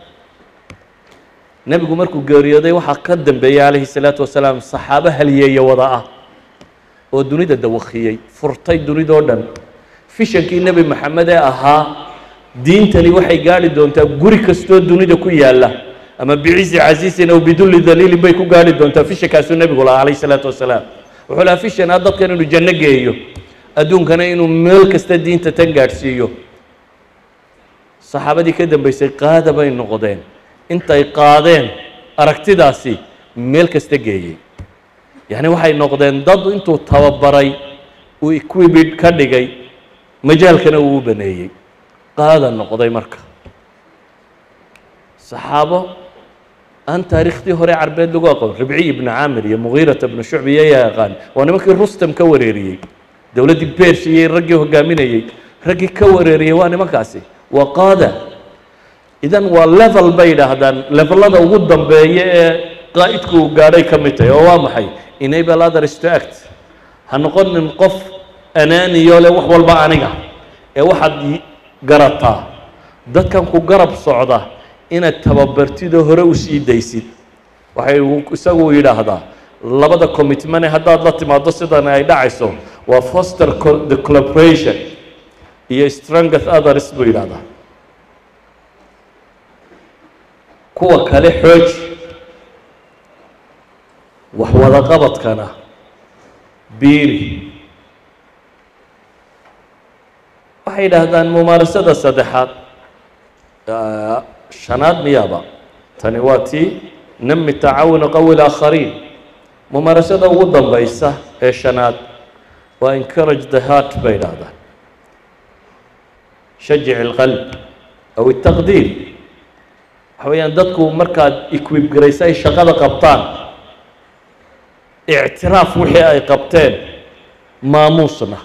nebigu markuu geeriyooday waxaa ka dambeeyey calayhi salaatu wasalaam saxaabo haliyeeya wada ah oo dunida dawakiyey furtay dunidoo dhan fishankii nebi maxamed ee ahaa diintani waxay gaadhi doontaa guri kastoo dunida ku yaalla ama bicizi casiisin aw bidulli daliilin bay ku gaadhi doontaa fishankaasuu nebigu lahaa calayhi salaatu wasalaam wuxuu lahaa fishan ah dadkan inuu janno geeyo adduunkana inuu meel kasta diinta tan gaadhsiiyo saxaabadii ka dambaysay qaada bay noqdeen intay qaadeen aragtidaasi meel kasta geeyey yacni waxay noqdeen dad intuu tababaray uu equibid ka dhigay majaalkana uu u baneeyey qaada noqday marka saxaabo aan taariikhdii hore carbeed lagu aqoon ribciy ibnu caamir iyo mugiirata ibnu shucbi iyoyaa yaqaan waa nimankii rustam ka wareeriyey dowladdii beershi iyo raggii hogaaminayey raggii ka wareeriyey waa nimankaasi waa qaada idan waa level bay yidhaahdaan levelada ugu dambeeya ee qaa'idku uu gaadhay ka mid tahay oo waa maxay enable others to act ha noqonin qof anaaniyo leh wax walba aniga ee waxaad garataa dadkan ku garab socda inaad tababartidoo hore u sii daysid waxay isagu yidhaahdaa labada commitmane haddaad la timaado sidan ay dhacayso waa foster the collaboration iyo strongest others buu yidhahdaa kuwa kale xooji wax wada qabadkana biiri waxay yidhaahdaan mumaarasada saddexaad shanaad miyaaba tani waa tii nami tacaawuna qawi laakhariin mumaarasada ugu dambaysa ee shanaad waa encourage the heart bay yidhaahdaan shajic ilqalb aw itaqdiir waxa weeyaan dadku markaad equib garaysa ay shaqada qabtaan ictiraaf wixii ay qabteen maamuusna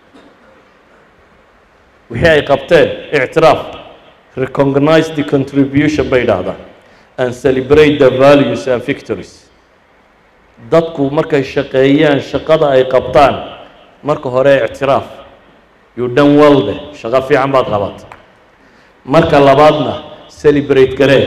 wixii ay qabteen ictiraaf recognize the contribution bay idhaahdaan and celebrate the values and victories dadku markay shaqeeyaan shaqada ay qabtaan marka hore ictiraaf you done well deh shaqo fiican baad qabata marka labaadna celebrate garee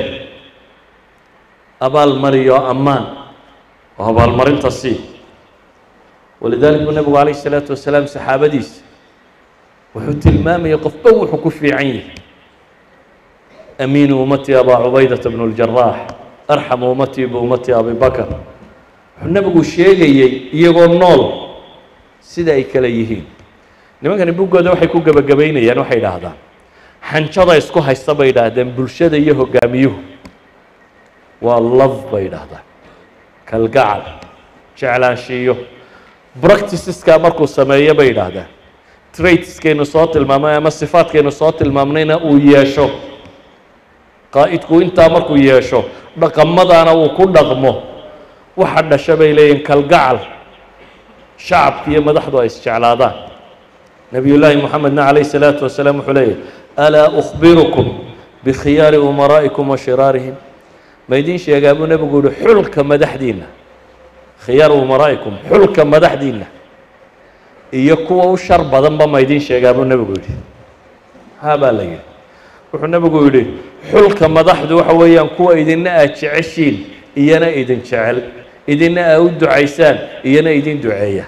abaal mariyo ammaan oo abaalmarinta sii walidalik buu nebigu calayh isalaatu wasalaam saxaabadiisa wuxuu tilmaamayay qofba wuxuu ku fiican yahay amiinu ummatii abaa cubaydata bnu ljaraax arxamu ummatii biummatii abi bakr wuxuu nebigu sheegayey iyagoo nool sida ay kale yihiin nimankani buggooda waxay ku gebagabaynayaan waxay idhaahdaan xanjada isku haysta bay idhaahdeen bulshada iyo hogaamiyuhu waa love bay idhaahdaan kalgacal jeclaanshiiyo bracticeska markuu sameeyo bay idhaahdaan traitskaynu soo tilmaamnay ama sifaadkaynu soo tilmaamnayna uu yeesho qaa'idku intaa markuu yeesho dhaqamadaana uu ku dhaqmo waxa dhasha bay leeyihin kalgacal shacabka iyo madaxdu ay isjeclaadaan nabiy llaahi moxamedna calayh salaatu wasalaam wuxuu leeyahy alaa ukhbirukum bikhiyaari umaraa'ikum wa shiraarihim ma idiin sheegaa buu nebigu yihi xulka madaxdiinna khiyaar umaraa'ikum xulka madaxdiinna iyo kuwa u shar badanba ma idiin sheegaa buu nebigu yidhi haa baa la yidhi wuxuu nebigu yidhi xulka madaxdu waxa weeyaan kuwa idinna aad jeceshiin iyana idin jecel idinna aa u ducaysaan iyana idin duceeya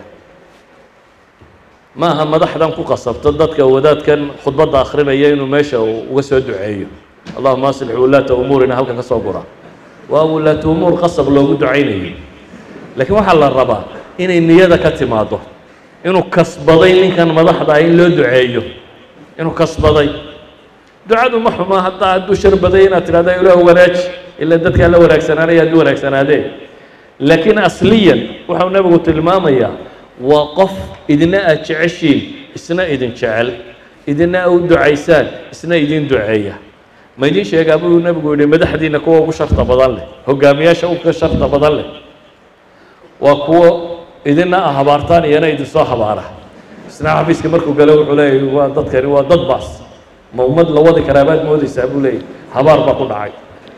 ma aha madaxdan ku qasabto dadka wadaadkan khudbadda akhrinaya inuu meesha uga soo duceeyo allahuma aslix wulaata umuurina halkan ka soo gura waa wulaata umuur qasab loogu ducaynayo laakiin waxaa la rabaa inay niyada ka timaado inuu kasbaday ninkan madaxda ah in loo duceeyo inuu kasbaday ducadu ma xumaa haddaa hadduu shar baday inaad tidhahda ilaah wanaaji ila dadkaa la wanaagsanaanaya hadduu wanaagsanaadee laakiin asliyan waxau nebigu tilmaamayaa waa qof idina aad jeceshiin isna idin jecel idina a u ducaysaan isna idin duceeya ma idin sheegaa buu nebigu yihi madaxdiina kuwa ugu sharta badan leh hogaamiyaasha uga sharta badan leh waa kuwo idina a habaartaan iyana idinsoo habaara isna xafiiska markuu galo wuxuu leeyahy waa dadkani waa dad baas ma ummad la wadi karaa baad moodaysaa buu leeyahy habaar baa ku dhacay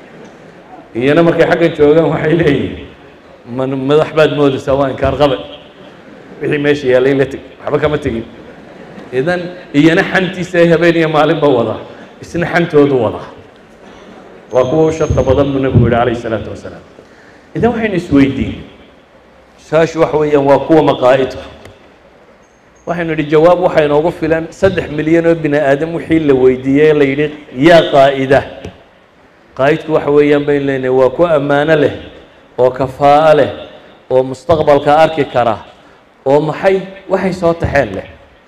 iyana markay xaggan joogaan waxay leeyihin ma madax baad moodaysaa waa inkaar qabe wixii meesha yaallay la teg waxba kama tegin idan iyana xantiisa ay habeen iyo maalinba wadaa isna xantoodu wadaa waa kuwa u sharta badan buu nebigu yihi calayh isalaatu wasalaam idan waxaynu isweydiin su-aashu waxa weeyaan waa kuwa maqaa'idku waxaynu idhi jawaab waxaa inoogu filan saddex milyan oo bini aadam wixii la weydiiyey la yidhi yaa qaa'ida qaa'idku waxa weeyaan baynu leenahay waa ku ammaano leh oo kafaa'o leh oo mustaqbalka arki kara oo maxay waxay soo taxeen leh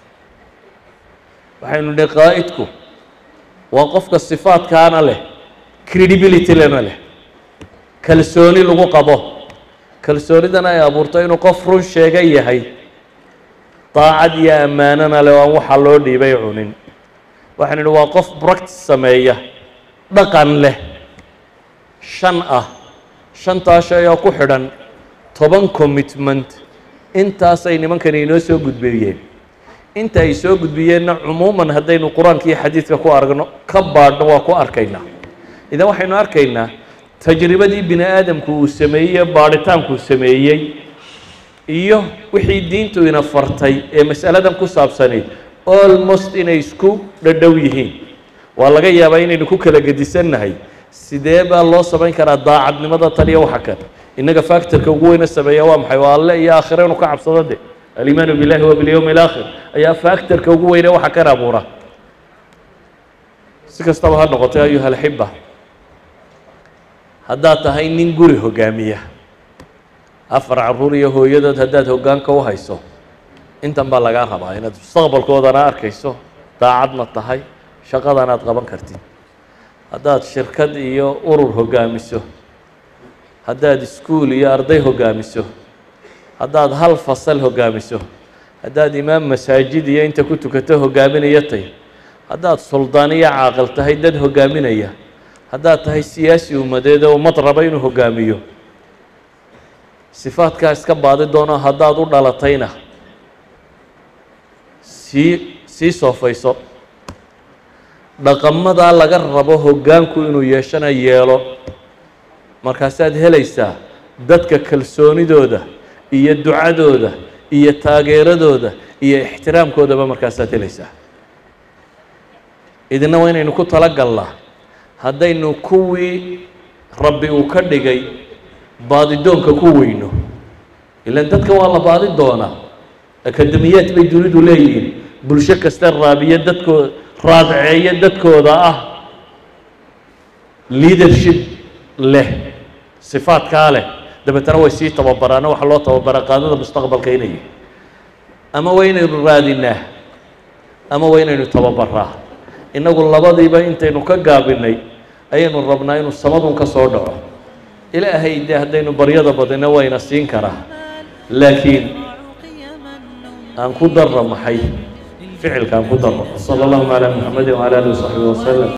waxaynu idhi qaa'idku waa qofka sifaadkaana leh credibility lena leh kalsooni lagu qabo kalsoonidana ay abuurto inuu qof run sheega yahay daacad iyo ammaanana leh oo aan waxaa loo dhiibay cunin waxaynu idhi waa qof bractice sameeya dhaqan leh shan ah shantaa shay oo ku xidhan toban commitment intaasay nimankani inoo soo gudbiyeen inta ay soo gudbiyeenna cumuuman haddaynu qur-aanka iyo xadiidka ku aragno ka baadhno waa ku arkaynaa idan waxaynu arkaynaa tajribadii bini aadamku uu sameeyey baadhitaankuu sameeyey iyo wixii diintu ina fartay ee mas'aladan ku saabsanayd almost inay isku dhadhow yihiin waa laga yaabaa inaynu ku kala gedisannahay sidee baa loo samayn karaa daacadnimada tan iyo waxa kan innaga factorka ugu weyna sameeya waa maxay waa alle iyo aakhira inu ka cabsado de alimaanu billahi wa bilyowmi alaakhir ayaa factorka ugu weyne waxa kan abuura si kastaba ha noqotay ayuha alxiba haddaad tahay nin guri hogaamiya afar caruur iyo hooyadood haddaad hoggaanka u hayso intan baa lagaa rabaa inaad mustaqbalkoodana arkayso daacadna tahay shaqadan aad qaban kartid haddaad shirkad iyo urur hoggaamiso haddaad iskuul iyo arday hoggaamiso haddaad hal fasal hoggaamiso haddaad imaam masaajid iyo inta ku tukato hoggaaminaya tay haddaad suldaan iyo caaqil tahay dad hoggaaminaya haddaad tahay siyaasi ummadeed oo ummad raba inuu hoggaamiyo sifaadkaa iska baadi doono haddaad u dhalatayna sii sii soofayso dhaqamadaa laga rabo hoggaanku inuu yeeshana yeelo markaasaad helaysaa dadka kalsoonidooda iyo ducadooda iyo taageeradooda iyo ixtiraamkoodaba markaasaad helaysaa idina waa inaynu ku tala galnaa haddaynu kuwii rabbi uu ka dhigay baadidoonka ku weyno ilaan dadka waa la baadi doonaa akademiyaad bay dunidu leeyihiin bulsho kasta raabiya dadkooda raadceeya dadkooda ah leadership leh sifaadkaa leh dabeetana way sii tababaraana waxa loo tababaraa qaadada mustaqbalka inay ama waa inaynu raadinaa ama waa inaynu tababaraa innagu labadiiba intaynu ka gaabinay ayaynu rabnaa inuu samadun ka soo dhaco ilaahay dee haddaynu baryada badina wayna siin karaa laakiin aan ku darra maxay ficilka aan ku darro sala allahuma calaa muxamadi wcala alihi wasaxbihi wasalam